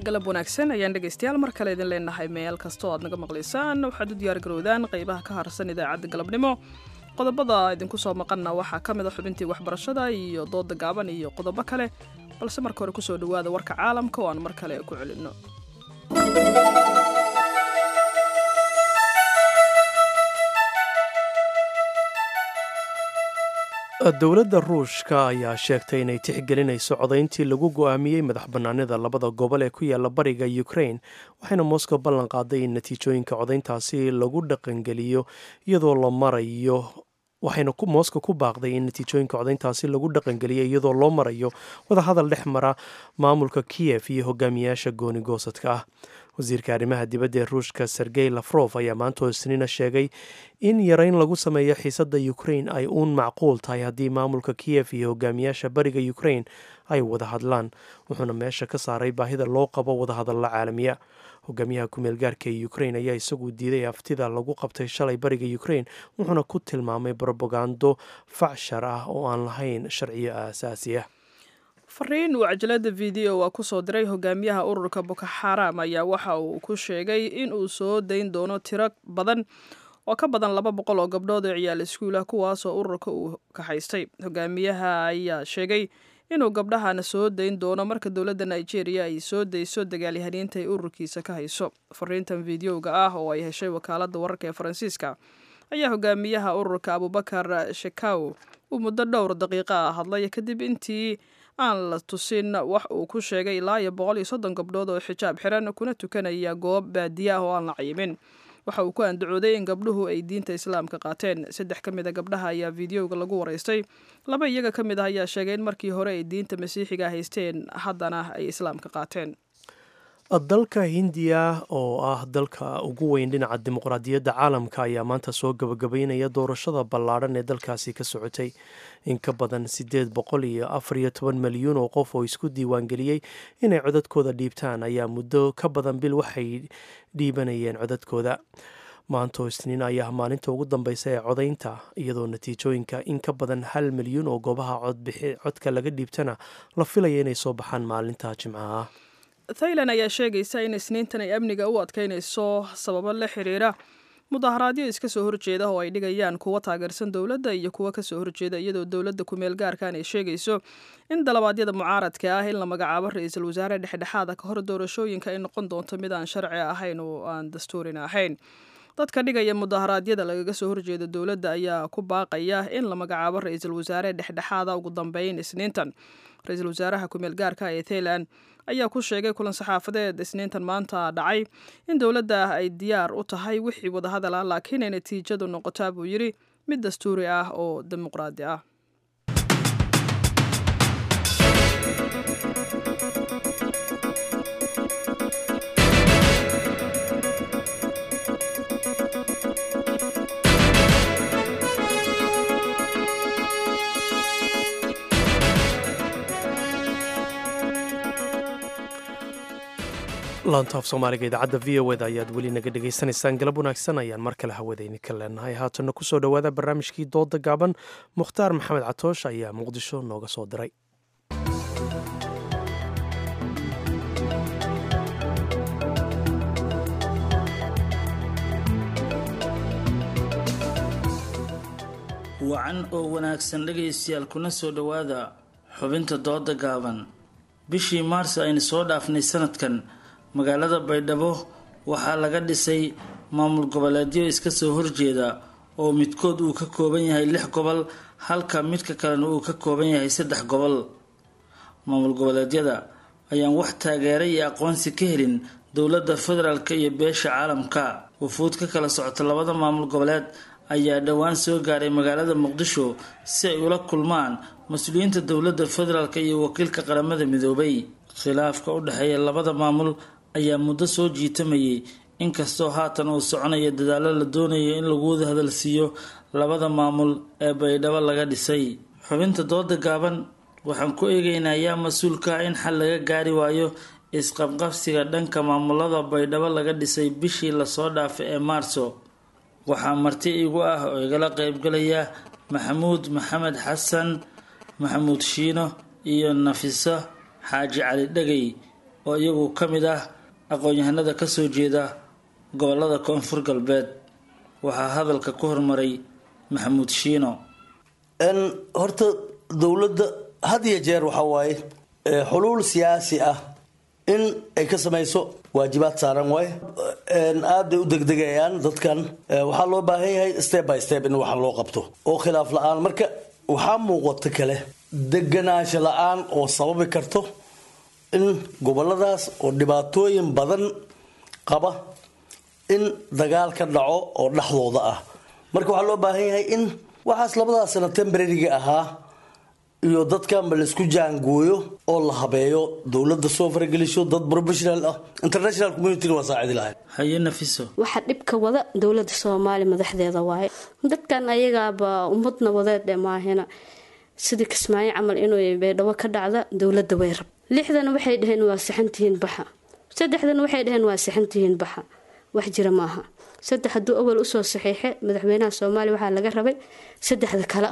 galab wanaagsan ayaan dhegaystayaal mar kale idin leenahay meel kastoo aad naga maqlaysaan waxaad u diyaargarowdaan qaybaha ka harsan idaacadda galabnimo qodobada idinku soo maqanna waxaa ka mid a xubintii waxbarashada iyo dooda gaaban iyo qodobo kale balse marka hore kusoo dhowaada warka caalamka oo aan mar kale ku celinno dowladda ruushka ayaa sheegtay inay tixgelinayso codayntii lagu go-aamiyey madax bannaanida labada gobol ee ku yaala bariga ukraine waxayna moscow ballan qaaday in natiijooyinka codayntaasi lagu dhaqangeliyo iyadoo la marayo waxayna moscow ku baaqday in natiijooyinka codayntaasi lagu dhaqangeliyo iyadoo loo marayo wadahadal dhex mara maamulka kiyef iyo hogaamiyaasha gooni goosadka ah wasiirka arrimaha dibadda ee ruushka sergey lafrof ayaa maanta isniina sheegay in yareyn lagu sameeyo xiisadda ukraine ay uun macquul tahay haddii maamulka kiyef iyo hogaamiyaasha bariga ukraine ay wada hadlaan wuxuuna meesha ka saaray baahida loo qabo wadahadalla caalamiya hogaamiyaha kumeel gaarka ee ukraine ayaa isagu diiday aftida lagu qabtay shalay bariga ukraine wuxuuna ku tilmaamay brobagando facshar ah oo aan lahayn sharciyo aasaasi ah fariin uu cajalada video a kusoo diray hogaamiyaha ururka boko xaram ayaa waxa uu ku sheegay in uu soo dayn doono tiro badan oo ka badan laba boqol oo gabdhood oo ciyaal iskuulah kuwaasoo ururka uu kaxaystay hogaamiyaha ayaa sheegay inuu gabdhahana soo dayn doono marka dowladda nigeria ay soo dayso dagaalyahaniinta ay ururkiisa ka hayso fariintan videoga ah oo ay heshay wakaalada wararka ee faransiiska ayaa hogaamiyaha ururka abubakar shekaw uu muddo dhowr daqiiqa ah hadlay kadib intii aan la tusin wax uu ku sheegay ilaa iyo boqol iyo soddon gabdhood oo xijaab xiran kuna tukanaya goob baadiye ah oo aan la cayimin waxa uu ku andacooday in gabdhuhu ay diinta islaamka qaateen saddex ka mid a gabdhaha ayaa videoga lagu waraystay laba iyaga ka mid ah ayaa sheegay in markii hore ay diinta masiixiga haysteen haddana ay islaamka qaateen dalka hindiya oo ah dalka ugu weyn dhinaca dimuqraadiyadda caalamka ayaa maanta soo gabagabaynaya doorashada ballaadhan ee dalkaasi ka socotay in ka badan siddeed boqol iyo afar iyo toban milyuun oo qof oo isku diiwaangeliyey inay codadkooda dhiibtaan ayaa muddo ka badan bil waxay dhiibanayeen codadkooda maantoo isniin ayaa maalinta ugu dambeysa ee codaynta iyadoo natiijooyinka in ka badan hal milyuun oo goobaha codka laga dhiibtana la filaya inay soo baxaan maalinta jimcaha thailand ayaa sheegaysa in isniintan ay amniga u adkeynayso sababo la xiriira mudaharaadyo iska soo horjeeda oo ay dhigayaan kuwa taageersan dowladda iyo kuwa kasoo horjeeda iyadoo dowladda kumeel gaarkan ay sheegayso in dalabaadyada mucaaradka ah in la magacaabo ra-iisul wasaare dhexdhexaada ka hor doorashooyinka ay noqon doonto mid aan sharci ahayn oo aan dastuurina ahayn dadka dhigaya mudaharaadyada lagaga soo horjeeda dowladda ayaa ku baaqaya in la magacaabo ra-iisul wasaare dhexdhexaada ugu dambeyn isniintan ra-iisul wasaaraha kumeel gaarka ee thailand ayaa ku sheegay kulan saxaafadeed isniintan maanta dhacay in dowladda ay diyaar u tahay wixii wadahadal ah laakiin ay natiijadu noqotaa buu yidhi mid dastuuri ah oo dimuqraadi ah laantaaf soomaaliga idaacadda v o eda ayaad weli naga dhegaysanaysaan galab wanaagsan ayaan mar kale hawada idinka leenahay haatanna kusoo dhowaada barnaamijkii dooda gaaban mukhtaar maxamed catoosh ayaa muqdisho nooga soo diray wacan oo wanaagsan dhegaystayaal kuna soo dhowaada xubinta dooda gaaban bishii maarso aynu soo dhaafnay sanadkan magaalada baydhabo waxaa laga dhisay maamul goboleedyo iska soo horjeeda oo midkood uu ka kooban yahay lix gobol halka midka kalena uu ka kooban yahay saddex gobol maamul goboleedyada ayaan wax taageera iyo aqoonsi ka helin dowladda federaalk iyo beesha caalamka wufuud ka kala socota labada maamul goboleed ayaa dhowaan soo gaaray magaalada muqdisho si ay ula kulmaan mas-uuliyiinta dowladda federaalk iyo wakiilka qaramada midoobay khilaafka u dhexeeya labada maamul ayaa muddo soo jiitamayay inkastoo haatan uu soconayo dadaalo la doonayo in lagu wada hadalsiiyo labada maamul ee baydhabo laga dhisay xubinta dooda gaaban waxaan ku eegaynaa yaa mas-uulka ah in xal laga gaari waayo isqabqabsiga dhanka maamulada baydhabo laga dhisay bishii lasoo dhaafay ee maarso waxaa marti igu ah oo igala qeybgalaya maxamuud maxamed xasan maxamuud shiino iyo nafiso xaaji cali dhegay oo iyagu ka mid ah aqoon-yahanada kasoo jeeda gobolada koonfur galbeed waxaa hadalka ku hormaray maxamuud shiino horta dowladda had iyo jeer waxaa waaye xuluul siyaasi ah in ay ka samayso waajibaad saaran waaye aad bay u degdegayaan dadkan waxaa loo baahan yahay step by step in wax loo qabto oo khilaaf la-aan marka waxaa muuqata kale deganaansho la-aan oo sababi karto in goboladaas oo dhibaatooyin badan qaba in dagaal ka dhaco oo dhexdooda ah marka waxaa loo baahan yahay in waxaas labadaas sano tembrariga ahaa iyo dadkanba laisku jaangooyo oo la habeeyo dowladda soo faragelisho dad professional ah international community waa saacidi lahayd haye nafiso waxaa dhibka wada dowladda soomaaliya madaxdeeda waaye dadkan ayagaaba ummadna wadeedhe maahina sidii kismaayo camal inuu baydhabo ka dhacda dowladda way rab lixdana waxay dhaheen waa saxantihiin baxa saddexdana waxay dhaheen waa saxantihiin baxa wax jira maaha saddex hadduu awal usoo saxiixe madaxweynaha soomaaliya waxaa laga rabay saddexda kale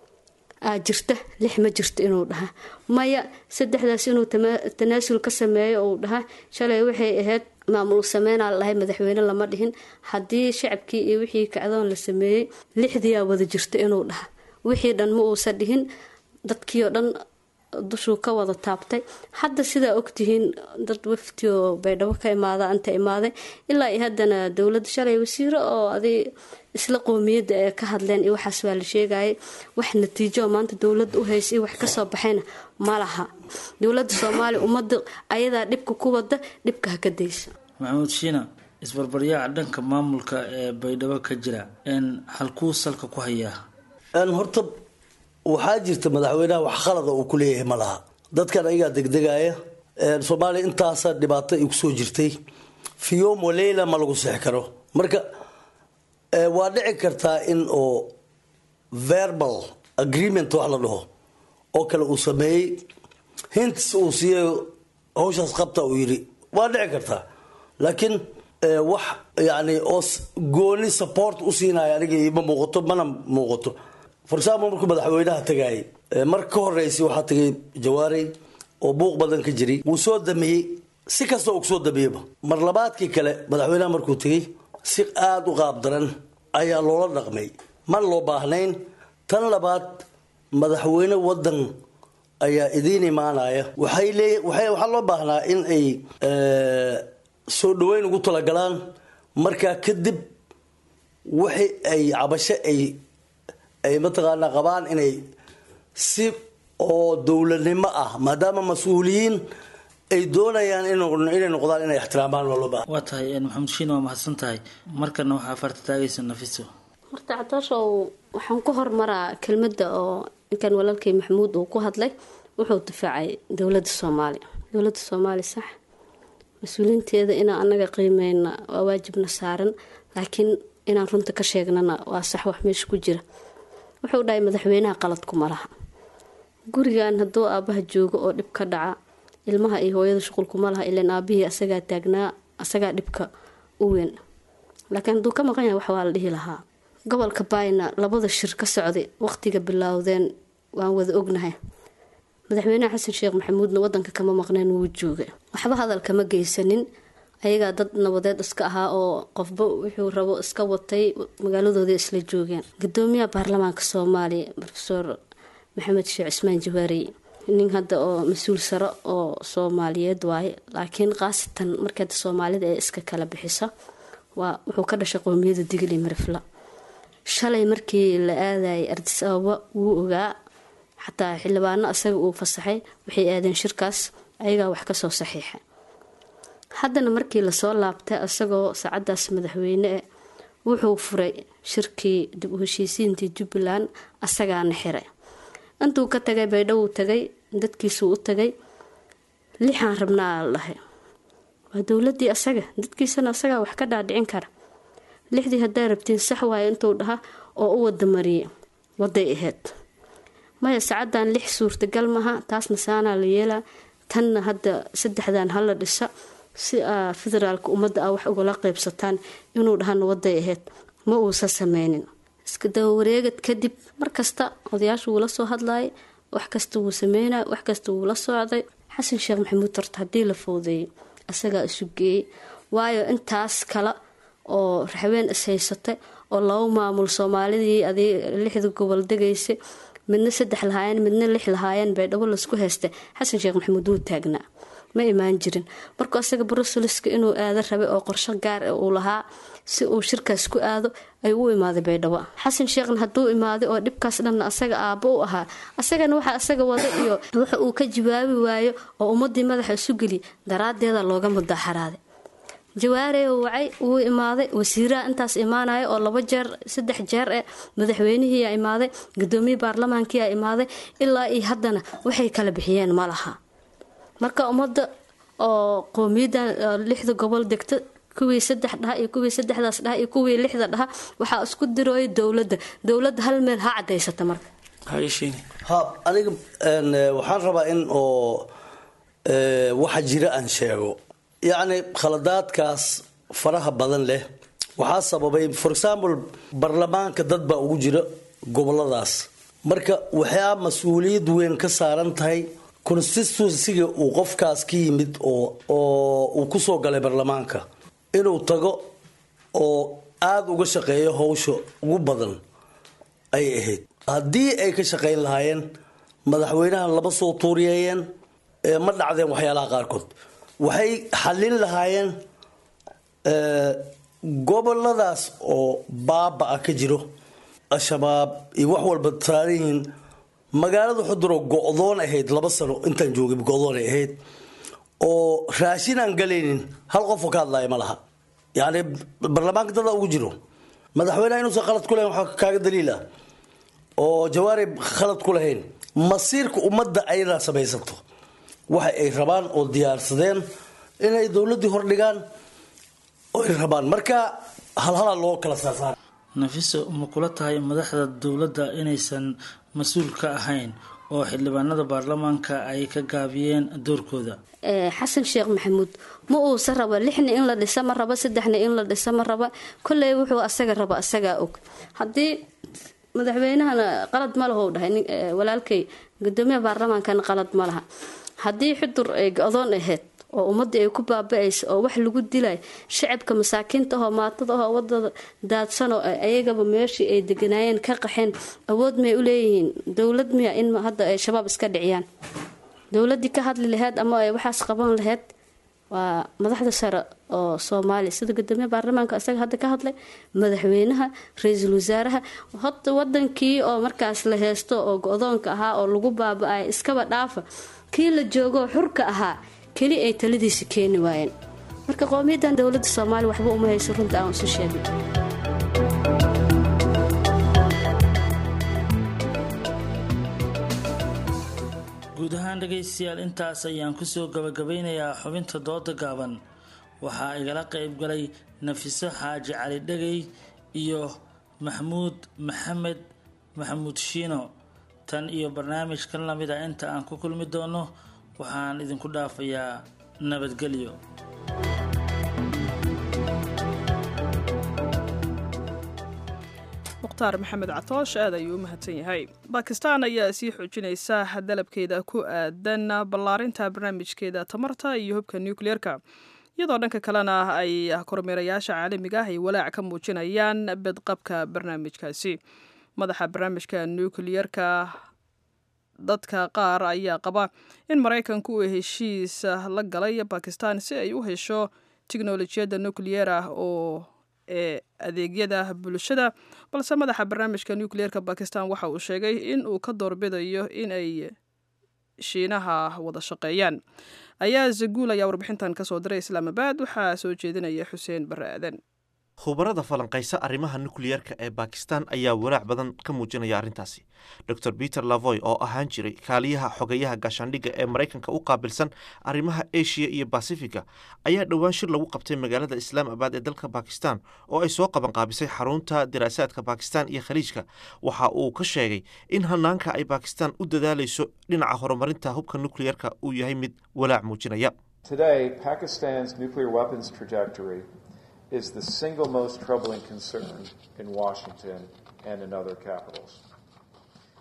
aa jirta lix ma jirto inuu dhaha maya saddexdaas inuu tanaasul ka sameeyo uu dhaha shalay waxay ahayd maamul sameynaa la dhahay madaxweyne lama dhihin haddii shacabkii iyo wixii kacdoon la sameeyey lixdiyaa wada jirta inuu dhaha wixii dhan ma uusan dhihin dadkii oo dhan dushuu ka wada taabtay hadda sidaa ogtihiin dad wafti oo baydhabo ka imaada anta imaaday ilaa iyo haddana dowladda shalay wasiiro oo aday isla qoomiyadda ee ka hadleen iyo waxaas waa la sheegayay wax natiijo maanta dowladda u haysa iyo wax kasoo baxayna ma laha dowladda soomaaliya ummadda ayadaa dhibka ku wada dhibka ha ka daysa maxamuud shiina isbarbaryaaca dhanka maamulka ee baydhabo ka jira halkuu salka ku hayaa horta waxaa jirta madaxweynaha wax khalada uu ku leeyahay ma laha dadkan ayagaa degdegaya soomaaliya intaasa dhibaato ay kusoo jirtay fiyom waleyla ma lagu seex karo marka waa dhici kartaa in oo verbal agreement wax la dhaho oo kale uu sameeyey hints uu siiyay hawshaas qabta uu yidhi waa dhici kartaa laakiin wax yani oo gooni support u siinaya aniga ima muuqato mana muuqato for example markuu madaxweynaha tagaayay mar ka horeysay waxaa tagay jawaarey oo buuq badan ka jiray wuu soo damiyey si kasta uu kusoo damiyeyba mar labaadkii kale madaxweynaha markuu tegay si aada u qaab daran ayaa loola dhaqmay man loo baahnayn tan labaad madaxweyne wadan ayaa idiin imaanaya waxay lee waxaa loo baahnaa in ay soo dhaweyn ugu talagalaan markaa kadib wixii ay cabasho ay ay mataqaanaa qabaan inay si oo dowladnimo ah maadaama mas-uuliyiin ay doonayaan inay noqdaan inay ixtiraamaan waa loo baahan waa tahay maxamed shiin waa mahadsan tahay markana waxaa farta taagaysa nafiso horta cadaashow waxaan ku hormaraa kelmadda oo ninkan walaalkay maxamuud uu ku hadlay wuxuu difaacay dowladda soomaaliya dowladda soomaaliya sax mas-uuliinteeda inaan anaga qiimeyna waa waajibna saaran laakiin inaan runta ka sheegnana waa sax wax meesha ku jira wuxuu dhahay madaxweynaha qaladkuma laha gurigan hadduu aabaha joogo oo dhib ka dhaca ilmaha iyo hooyada shuqulkuma laha ilan aabihii asagaa taagnaa asagaa dhibka u weyn laakiin hadduu ka maqan yahay wax waa la dhihi lahaa gobolka baayna labada shir ka socday waqtiga bilowdeen waan wada ognahay madaxweynaha xasan sheekh maxamuudna wadanka kama maqneen wuu joogay waxba hadal kama geysanin ayagaa dad nabadeed iska ahaa oo qofba wuxuu rabo iska watay magaaladooda isla joogeen gudoomiyaha baarlamaanka soomaaliya rofeor maxamed sheekh cismaan jawaarey nin hadda oo mas-uul sare oo soomaaliyeed waaye laakiin khaasatan markeeda soomaalida ee iska kala bixisa waa wuxuu ka dhashay qoomiyada digli marifla shalay markii la aadayay ardis ababa wuu ogaa xataa xildhibaano asaga uu fasaxay waxay aadeen shirkaas ayagaa wax kasoo saxiixa haddana markii lasoo laabtay isagoo saacadaas madaxweyne e wuxuu furay shirkii dib u heshiisiintii jubbaland asagaana xiray intuu ka tagay baydhowuu tagay dadkiisuu u tagay lixaan rabnaa la dhahay waa dowladii asaga dadkiisana asagaa wax ka dhaadhicin kara lixdii haddaa rabtiin sax waayo intuu dhaha oo u wada mariyay waday ahayd maya saacadan lix suurtagal maha taasna saanaa la yeelaa tanna hadda saddexdan hala dhisa si aa federaalka ummadda ah wax ugala qeybsataan inuu dhahana waday ahayd ma uusan sameynin iska dabawareegad kadib markasta odayaashu wuu la soo hadlayay wax kasta wuu sameynay wax kasta wuu la socday xasan sheekh maxamuud horta haddii la foodeeyey asagaa isu geeyey waayo intaas kale oo raxween is haysatay oo laba maamul soomaalidii adii lixda gobol degaysay midna saddex lahaayeen midna lix lahaayeen baydhabo laisku haystay xasan sheekh maxamuud wuu taagnaa ma imaan jirin markuu asaga bruselska inuu aado rabay oo qorsho gaar ah uu lahaa si uu shirkaas ku aado ayuu u imaaday baydhabo xasan sheekhna hadduu imaaday oo dhibkaas dhanna asaga aabbo u ahaa asagana waxa asaga wada iyo waxa uu ka jawaabi waayo oo ummadii madaxa isu geliy daraadeeda looga mudaaxaraaday jawaarey wacay wuu imaaday wasiiraha intaas imaanaya oo laba jeer saddex jeer eh madaxweynihiiyaa imaaday gudoomiye baarlamaankiyaa imaaday ilaa iyo haddana waxay kala bixiyeen ma laha marka ummadda oo qowmiyadan lixda gobol degta kuwii saddex dhaha iyo kuwii saddexdaas dhaha iyo kuwii lixda dhaha waxaa isku dirooya dowladda dowladda hal meel ha cadaysata marka ha aniga waxaan rabaa in oo waxa jira aan sheego yacni khaladaadkaas faraha badan leh waxaa sababay for example baarlamaanka dad baa ugu jira goboladaas marka waxaa mas-uuliyad weyn ka saaran tahay constituensiga uu qofkaas ka yimid oo oo uu kusoo galay baarlamaanka inuu tago oo aada uga shaqeeyo howsha ugu badan ay ahayd haddii ay ka shaqayn lahaayeen madaxweynahan lama soo tuuriyeeyeen ma dhacdeen waxyaalaha qaarkood waxay xallin lahaayeen goboladaas oo baaba-a ka jiro al-shabaab iyo wax walba saaran yihiin magaalada xuduro go-doon ahayd laba sano intaan joogay go-doon ay ahayd oo raashin aan galaynin hal qofoo ka hadlaya ma laha yacni baarlamaanka dada ugu jiro madaxweyneha inuusan khalad ku lahayn waxaa kaaga daliil ah oo jawaarib khalad ku lahayn masiirka ummadda ayadaa samaysato waxa ay rabaan oo diyaarsadeen inay dowladdii hordhigaan oy rabaan marka halhalaa loo kala saarsaar nafiso ma kula tahay madaxda dowladda inaysan mas-uul ka ahayn oo xildhibaanada baarlamaanka ay ka gaabiyeen doorkooda xasan sheekh maxamuud ma uusa raba lixna in la dhisa ma raba saddexna in la dhisa ma raba kolley wuxuu asaga raba asagaa og haddii madaxweynahana qalad ma laho dhahay walaalkay gudoomiyaha baarlamaankana qalad ma laha haddii xudur ay go-doon ahayd oo ummadii ay ku baaba-aysa oo wax lagu dilay shacabka masaakiinta ahoo maatada ahoo wadada daadsanoo ayagaba meeshii ay deganaayeen ka qaxeen awood may u leeyihiin dowlad miya in hadda ay shabaab iska dhiciyaan dowladii ka hadli laheyd ama ay waxaas qaban laheyd waa madaxda sare oo soomaaliya sida gudoomiyaha baarlamaanka isaga hadda ka hadlay madaxweynaha ra-iisul wasaaraha hota wadankii oo markaas la heysto oo go-doonka ahaa oo lagu baaba-ay iskaba dhaafa kii la joogoo xurka ahaa keli ay taladiisa keeni waayeen marka qowmiyadan dowladda soomaaliya waxba uma hayso runta aan isu sheegin guud ahaan dhegaystayaal intaas ayaan kusoo gabagabeynayaa xubinta dooda gaaban waxaa igala qayb galay nafiso xaaji cali dhegay iyo maxmuud maxamed maxamuud shiino tan iyo barnaamijkan lamid a inta aan ku kulmi doono waxaan idinku dhaafayaa nabadgelyo mukhtaar maxamed catoosh aad ayuu u mahadsan yahay bakistan ayaa sii xoojinaysa dalabkeeda ku aadan ballaarinta barnaamijkeeda tamarta iyo hubka nukliyeerka iyadoo dhanka kalena ay kormeerayaasha caalamiga ah ay walaac ka muujinayaan bedqabka barnaamijkaasi madaxa barnaamijka nukliyerka dadka qaar ayaa qaba in maraykanku uu heshiis la galay bakistan si ay u hesho tiknolojiyadda nukliyer ah oo ee adeegyada bulshada balse madaxa barnaamijka nukliyeerka bakistan waxa uu sheegay in uu ka doorbidayo in ay shiinaha wada shaqeeyaan ayaa zaguul ayaa warbixintan kasoo diray islaamabad waxaa soo jeedinaya xuseen bare aadan khubarada falanqaysa arrimaha nukliyeerka ee bakistan ayaa walaac badan ka muujinaya arrintaasi dor peter lavoy oo ahaan jiray kaaliyaha xogayaha gaashaandhigga ee maraykanka u qaabilsan arrimaha eshiya iyo basifiga ayaa dhowaan shir lagu qabtay magaalada islaamabad ee dalka bakistan oo ay soo qabanqaabisay xarunta diraasaadka bakistan iyo khaliijka waxa uu ka sheegay in hanaanka ay bakistan u dadaalayso dhinaca horumarinta hubka nukliyeerka uu yahay mid walaac muujinaya is the single most troubling concern in Washington and in other capitals.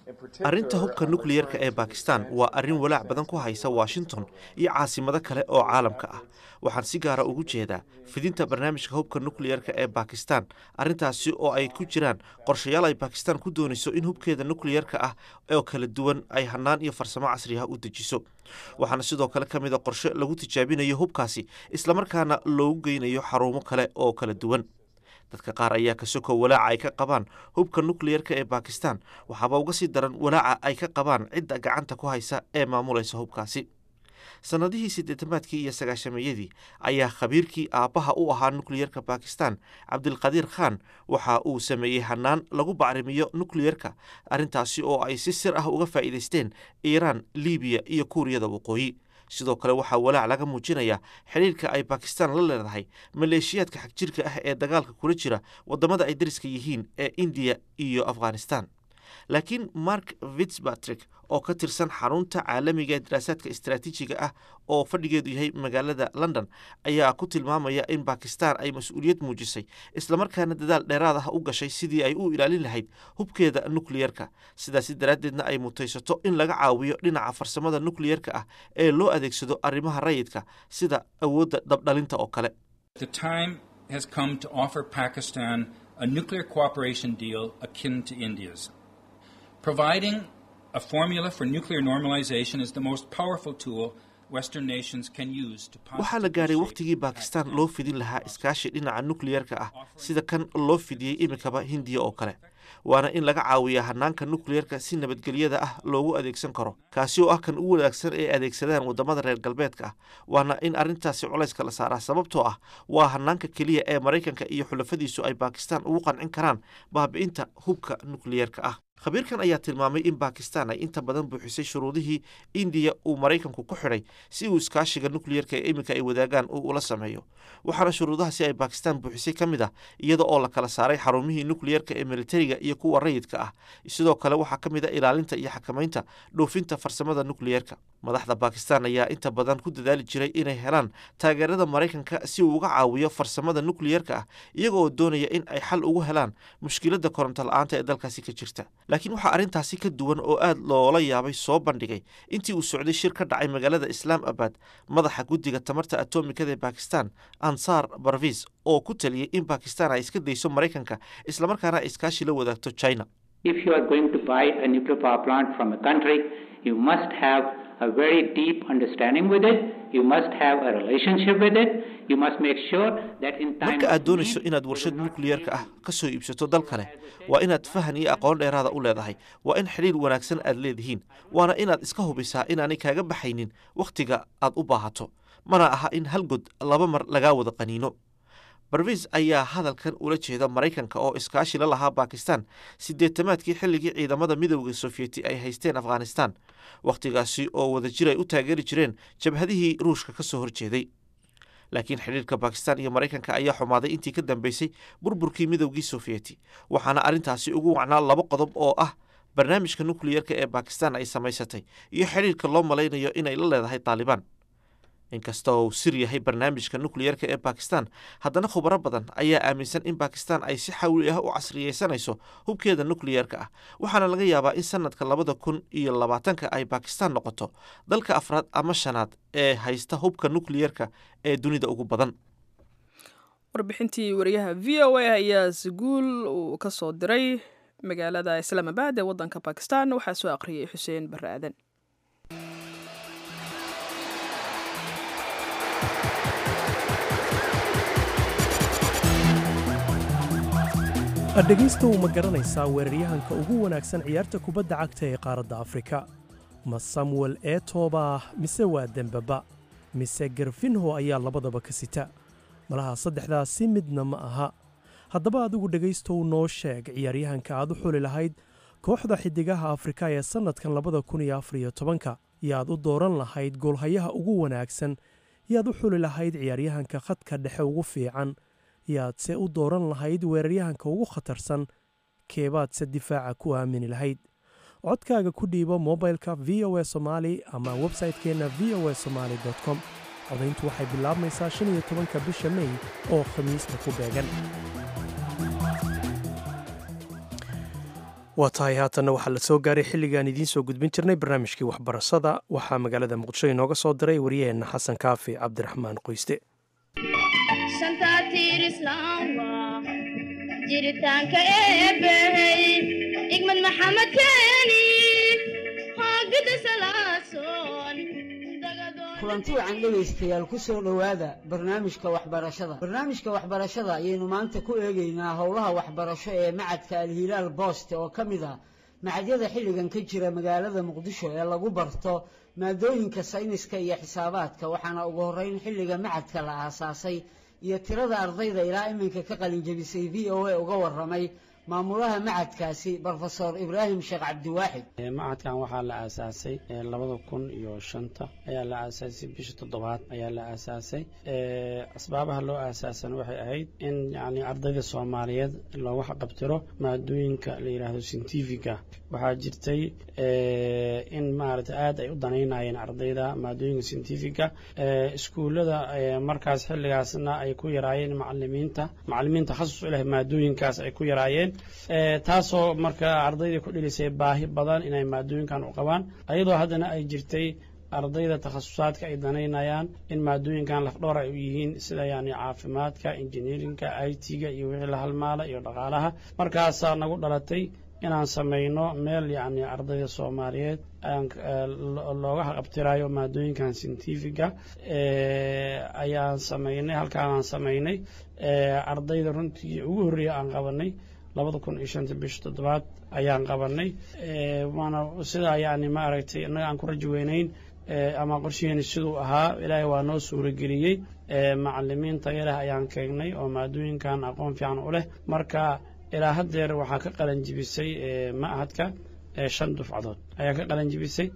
arrinta hubka nukliyerka ee bakistan waa arrin walaac badan ku haysa washington iyo caasimado kale oo caalamka ah waxaan si gaara ugu jeedaa fidinta barnaamijka hubka nukliyerka ee bakistan arrintaasi oo ay ku jiraan qorshayaal ay bakistan ku doonayso in hubkeeda nukliyerka ah oo kala duwan ay hanaan iyo farsamo casri ah u dejiso waxaana sidoo kale ka mid a qorshe lagu tijaabinayo hubkaasi islamarkaana loogu geynayo xarumo kale oo kala duwan dadka qaar ayaa ka soko walaaca ay ka qabaan hubka nukliyerka ee bakistan waxaaba uga sii daran walaaca ay ka qabaan cidda gacanta ku haysa ee maamulaysa hubkaasi sannadihii siddeetamaadkii iyo sagaashameeyadii ayaa khabiirkii aabbaha u ahaa nukliyerka bakistan cabdilqadiir khan waxa uu sameeyey hanaan lagu bacrimiyo nukliyerka arrintaasi oo ay si sir ah uga faa'iidaysteen iiraan libiya iyo kuuriyada waqooyi sidoo kale waxaa walaac laga muujinayaa xidhiirka ay bakistan la leedahay maleeshiyaadka xagjirka ah ee dagaalka kula jira waddamada ay dariska yihiin ee indiya iyo afghanistan laakiin mark fitzpatrick oo ka tirsan xarunta caalamiga ee daraasaadka istaraatiijiga ah oo fadhigeedu yahay magaalada london ayaa ku tilmaamaya in bakistan ay mas-uuliyad muujisay islamarkaana dadaal dheeraad ah u gashay sidii ay u ilaalin lahayd hubkeeda nukliyerka sidaasi daraaddeedna ay mutaysato in laga caawiyo dhinaca farsamada nukliyerka ah ee loo adeegsado arrimaha rayidka sida awoodda dabdhalinta oo kale The time has come to offer Pakistan a nuclear cooperation deal akin to India's. Providing a formula for nuclear normalization is the most powerful tool Western nations can use to waxaa la gaadhay wakhtigii bakistan loo fidin lahaa iskaashi dhinaca nukliyerka ah sida kan loo fidiyey imikaba hindiya oo kale waana in laga caawiyaa hanaanka nukliyerka si nabadgelyada ah loogu adeegsan karo kaasi oo ah kan u wanaagsan ee adeegsadaan waddamada reer galbeedka ah waana in arrintaasi culayska la saaraa sababtoo ah waa hanaanka keliya ee maraykanka iyo xulafadiisu ay bakistan ugu qancin karaan baabi'inta hubka nukliyerka ah khabiirkan ayaa tilmaamay in bakistan ay inta badan buuxisay shuruudihii indiya uu maraykanku ku xidhay si uu iskaashiga nukliyerka ee iminka ay wadaagaan uu ula sameeyo waxaana shuruudahaasi ay bakistan buuxisay ka mid ah iyada oo la kala saaray xarumihii nukliyerka ee militariga iyo kuwa rayidka ah sidoo kale waxaa ka mid a ilaalinta iyo xakamaynta dhoofinta farsamada nukliyerka madaxda bakistan ayaa inta badan ku dadaali jiray inay helaan taageerada maraykanka si uu uga caawiyo farsamada nukliyerka ah iyaga oo doonaya in ay xal ugu helaan mushkiladda koronto la-aanta ee dalkaasi ka jirta laakiin waxaa arrintaasi ka duwan oo aad loola yaabay soo bandhigay intii uu socday shir ka dhacay magaalada islaam abad madaxa guddiga tamarta atomikada ee bakistan ansar barvis oo ku taliyey in bakistan ay iska dayso maraykanka islamarkaana ay iskaashi la wadaagto china If you are going to buy a nuclear power plant from a country, you must have a very deep understanding with it. You must have a relationship with it. You must make sure that in time marka of aad doonayso inaad warshad nukliyerka ah ka soo iibsato dal kale waa inaad fahan iyo aqoon dheeraada u leedahay waa in xidhiir wanaagsan aad leedihiin waana inaad iska hubisaa inaanay kaaga baxaynin wakhtiga aad u baahato mana aha in hal god laba mar lagaa wada qaniino barvis ayaa hadalkan ula jeeda maraykanka oo iskaashi la lahaa bakistan siddeetamaadkii xilligii ciidamada midowda sofiyeeti ay haysteen afghanistan wakhtigaasi oo wadajir ay u taageeri jireen jabhadihii ruushka ka soo horjeeday laakiin xidhiirka bakistan iyo maraykanka ayaa xumaaday intii ka dambeysay burburkii midowgii sofiyeeti waxaana arrintaasi ugu wacnaa laba qodob oo ah barnaamijka nukliyerka ee bakistan ay samaysatay iyo xidhiirka loo malaynayo inay la leedahay taalibaan inkasta oo uu sir yahay barnaamijka nukliyerka ee bakistan haddana khubaro badan ayaa aaminsan in bakistan ay si xawli ah u casriyeysanayso hubkeeda nukliyerka ah waxaana laga yaabaa in sanadka labada kun iyo labaatanka ay bakistan noqoto dalka afraad ama shanaad ee haysta hubka nukliyerka ee dunida ugu badan warbixintii wariyaha v o a ayaa siguul uu ka soo diray magaalada islaamabad ee wadanka bakistan waxaa soo aqriyay xuseen barre aadan dhegaysta uu ma garanaysaa weeraryahanka ugu wanaagsan ciyaarta kubadda cagta ee qaaradda afrika ma samuel eetoba mise waa dembaba mise garfinho ayaa labadaba ka sita malaha saddexdaasi midna ma aha haddaba adigu dhegaystow noo sheeg ciyaaryahanka aad u xuli lahayd kooxda xiddigaha afrika ee sannadkan labada kun iyo afar iyo tobanka yaad u dooran lahayd goolhayaha ugu wanaagsan yaad u xuli lahayd ciyaaryahanka khadka dhexe ugu fiican yaadse u dooran lahayd weeraryahanka ugu khatarsan keebaadse difaaca ku aamini lahayd codkaaga ku dhiibo mobilka v o a somaali ama websaytekeenna v o a somaali com codayntu waxay bilaabmaysaa shan iyo tobanka bisha mey oo khamiista ku beegan waa tahay haatanna waxaa la soo gaaray xilligaan idiin soo gudbin jirnay barnaamijkii waxbarashada waxaa magaalada muqdisho inooga soo diray waryaheenna xasan kaafi cabdiraxmaan qoyste jiritaanka eebbahey igmad maxamed keeni hoogida salaasoon kulanti wacan dhegaystayaal ku soo dhowaada barnaamijka waxbarashada barnaamijka waxbarashada ayaynu maanta ku eegaynaa howlaha waxbarasho ee macadka alhilaal booste oo ka mid ah macadyada xilligan ka jira magaalada muqdisho ee lagu barto maadooyinka sayniska iyo xisaabaadka waxaana ugu horreyn xilliga macadka la aasaasay iyo tirada ardayda ilaa iminka ka qalinjabisay v o a uga waramay maamulaha macadkaasi brofesor ibraahim sheekh cabdiwaaxid macadkan waxaa la aasaasay labada kun iyo shanta ayaa la aasaasay bisha toddobaad ayaa la aasaasay asbaabaha loo aasaasana waxay ahayd in yani ardayda soomaaliyeed looga xaqabtiro maadooyinka la yidhaahdo scientifica waxaa jirtay in maarata aad ay u danaynayeen ardayda maadooyinka scientifica iskuullada markaas xilligaasna ay ku yaraayeen macalimiinta macalimiin takhasus u leh maadooyinkaas ay ku yaraayeen taasoo marka ardaydii ku dhilisay baahi badan inay maadooyinkan u qabaan ayadoo haddana ay jirtay ardayda takhasusaadka ay danaynayaan in maadooyinkan lafdhoor ay u yihiin sida yani caafimaadka injineerinka i t-ga iyo wixii la halmaala iyo dhaqaalaha markaasaa nagu dhalatay inaan samayno meel yacni ardayda soomaaliyeed looga haqabtirayo maadooyinkan scientifica ayaan samaynay halkaanaan samaynay ardayda runtii ugu horreeya aan qabanay labada kun iyo shanta bisha toddobaad ayaan qabanay waana sidaa yani ma aragtay innaga aan ku rajo weynayn ama qorshaheeni siduu ahaa ilaahay waa noo suurageliyey macalimiin tayaleh ayaan keenay oo maadooyinkan aqoon fiican u leh marka ilaa haddeer waxaa ka qalan jibisay ma'hadka shan dufcadood ayaa ka qalan jibisay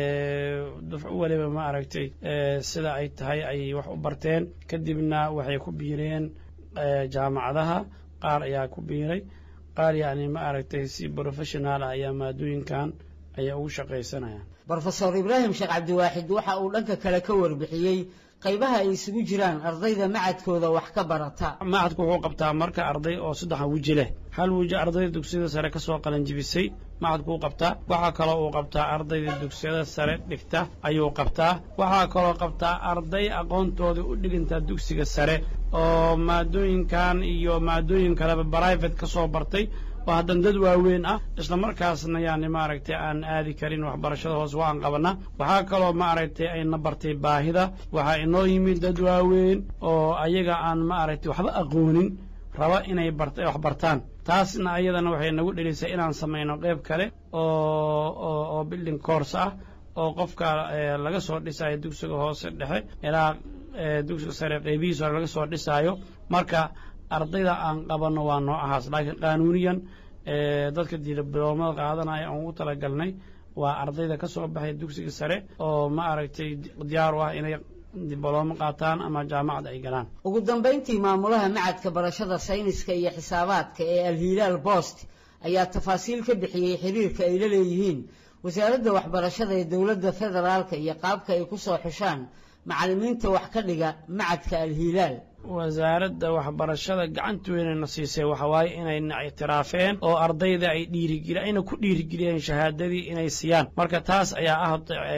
dufco weliba ma aragtay sida ay tahay ay wax u barteen kadibna waxay ku biireen jaamacadaha qaar ayaa ku biiray qaar yacni ma aragtay si professional ah ayaa maadooyinkan ayaa ugu shaqaysanayaan brofesor ibraahim sheekh cabdiwaaxid waxa uu dhanka kale ka warbixiyey qaybaha ay isugu jiraan ardayda macadkooda wax ka barata macadku wuxuu qabtaa marka arday oo saddexa weji leh hal weji ardayda dugsiyada sare ka soo qalanjibisay macadku uu qabtaa waxaa kaloo uu qabtaa ardayda dugsiyada sare dhigta ayuu qabtaa waxaa kaloo qabtaa arday aqoontooda u dhigantaa dugsiga sare oo maadooyinkan iyo maadooyin kaleba brivate ka soo bartay oo haddan dad waaweyn ah isla markaasna yani maaragtay aan aadi karin waxbarashada hoose waan qabanaa waxaa kaloo maaragtay ayna bartay baahida waxaa inoo yimid dad waaweyn oo ayaga aan maaragtay waxba aqoonin raba inay wax bartaan taasna ayadana waxay nagu dhelisay inaan samayno qayb kale oo oo building course ah oo qofka laga soo dhisayo dugsiga hoose dhexe ilaa dugsiga sare qaybihiis hore laga soo dhisaayo marka ardayda aan qabanno waa noo ahaas laakiin qaanuuniyan dadka diloomada qaadanaya aan ugu talagalnay waa ardayda ka soo baxay dugsiga sare oo ma aragtay diyaar u ah inay diblooma qaataan ama jaamacad ay galaan ugu dambayntii maamulaha macadka barashada sayniska iyo xisaabaadka ee alhilaal boost ayaa tafaasiil ka bixiyey xiriirka ay la leeyihiin wasaaradda waxbarashada ee dowladda federaalka iyo qaabka ay ku soo xushaan macallimiinta wax ka dhiga macadka alhilaal wasaaradda waxbarashada gacanta weynayna siisay waxawaaye inayna ictiraafeen oo ardayda ay dhiirigeli ayna ku dhiirigeliyeen shahaadadii inay siiyaan marka taas ayaa ah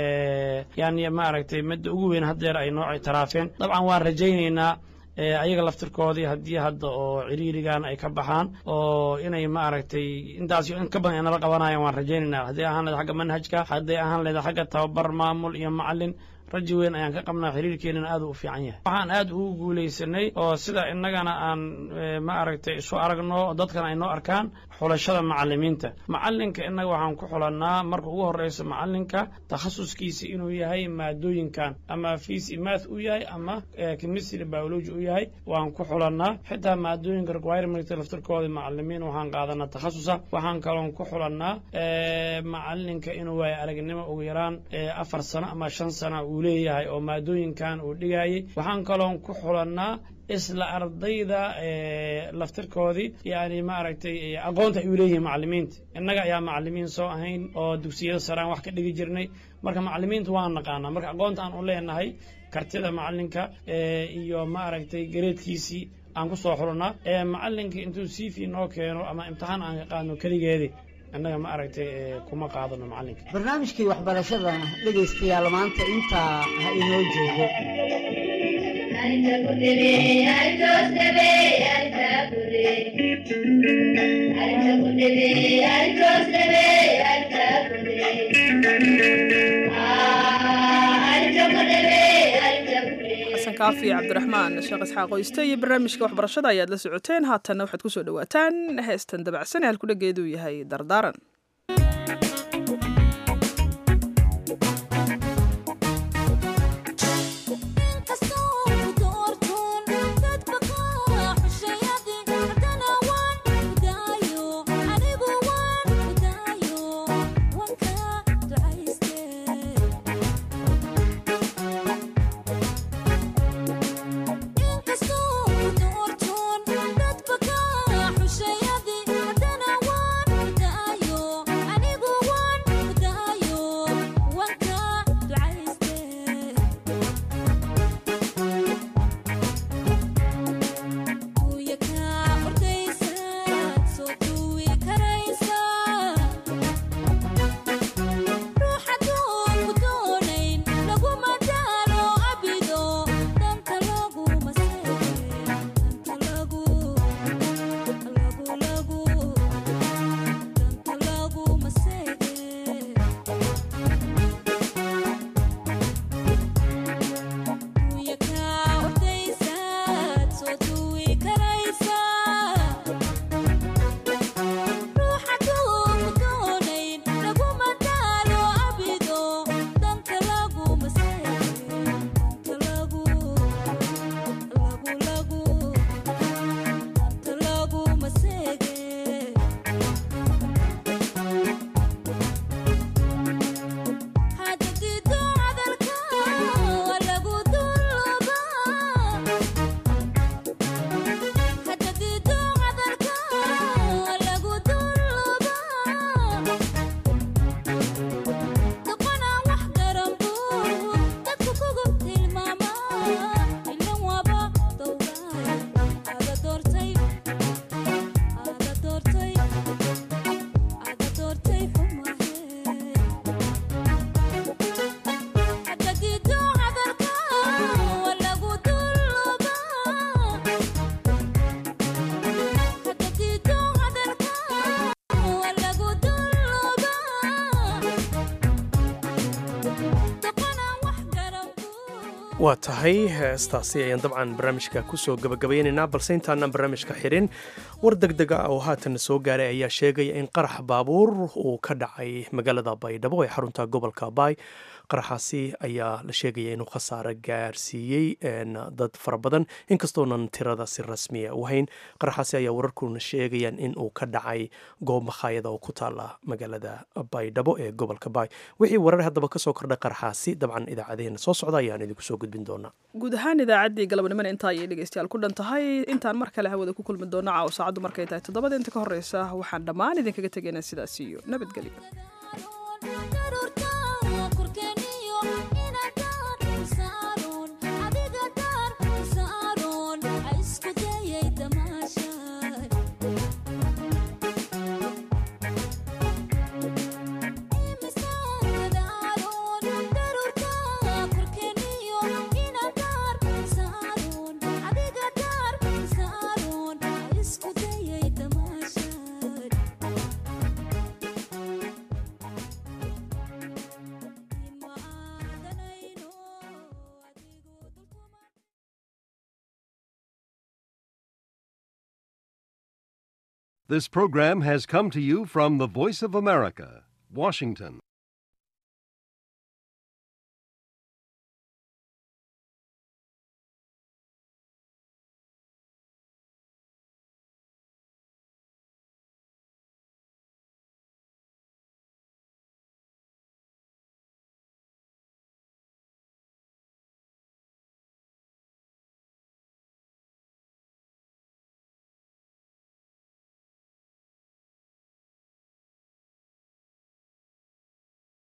yani maaragtay midda ugu weyn haddeer ay noo ictiraafeen dabcan waan rajaynaynaa ayaga laftirkoodii haddii hadda oo ciriirigan ay ka baxaan oo inay maaragtay intaas in ka badan nala qabanayan waan rajaynaynaa hadday ahaan leeda xagga manhajka hadday ahaan leeda xagga tababar maamul iyo macalin raji weyn ayaan ka qabnaa xiriirkeenana aad u fiican yahay waxaan aad ugu guulaysanay oo sida innagana aan ma aragtay isu aragno dadkana ay noo arkaan xulashada macalimiinta macalinka innaga waxaan ku xulannaa marka ugu horreysa macalinka takhasuskiisa inuu yahay maadooyinkan ama fiisi math u yahay ama chemistry biology u yahay waan ku xulannaa xitaa maadooyinka requirement laftirkooda macalimiin waxaan qaadanaa takhasusa waxaan kaloon ku xulannaa macalinka inuu waayo aragnimo ugu yaraan afar sano ama shan sano uu leeyahay oo maadooyinkan uu dhigayay waxaan kaloon ku xulannaa isla ardayda laftirkoodii yani maaragtay aqoonta ay u leeyihiin macalimiinta innaga ayaa macalimiin soo ahayn oo dugsiyada saraan wax ka dhigi jirnay marka macalimiinta waan naqaanaa marka aqoonta aan u leenahay kartida macalinka iyo maaragtay gareedkiisii aan ku soo xulnaa macalinka intuu cv noo keeno ama imtixaan aan ka qaadno keligeedii annaga ma aragtay ee, kuma qaadano macalinka barnaamijkii waxbarashadana dhegaystayaal maanta intaa ha inoo joogo xasan kaafi cabdiraxmaan sheekh isxaaq oyste iyo barnaamijka waxbarashada ayaad la socoteen haatanna waxaad kusoo dhawaataan heestan dabacsan ee halkudhageedu yahay dardaaran waa tahay heestaasi ayaan dabcan barnaamijka kusoo gabagabaynaynaa balse intaanaan barnaamijka xirin war degdeg ah oo haatan soo gaaray ayaa sheegaya in qarax baabuur uu ka dhacay magaalada baydhabo ee xarunta gobolka baay qaraxaasi ayaa la sheegaya inuu khasaare gaarsiiyey dad fara badan inkastoonan tirada si rasmiya u hayn qaraxaasi ayaa wararkuna sheegayaan in uu ka dhacay goob makhaayada oo ku taala magaalada baydhabo ee gobolka baay wixii warar haddaba kasoo kordhay qaraxaasi dabcan idaacadeena soo socda ayaan idinku soo gudbin doonaa guud ahaan idaacaddii galabnimana intaa ayay dhegeystayaal ku dhan tahay intaan mar kale hawada ku kulmi doona caawa saacaddu markay tahay toddobada inta ka horreysa waxaan dhammaan idinkaga tegaynaa sidaas iyo nabadgelyo This program has come to you from the Voice of America, Washington.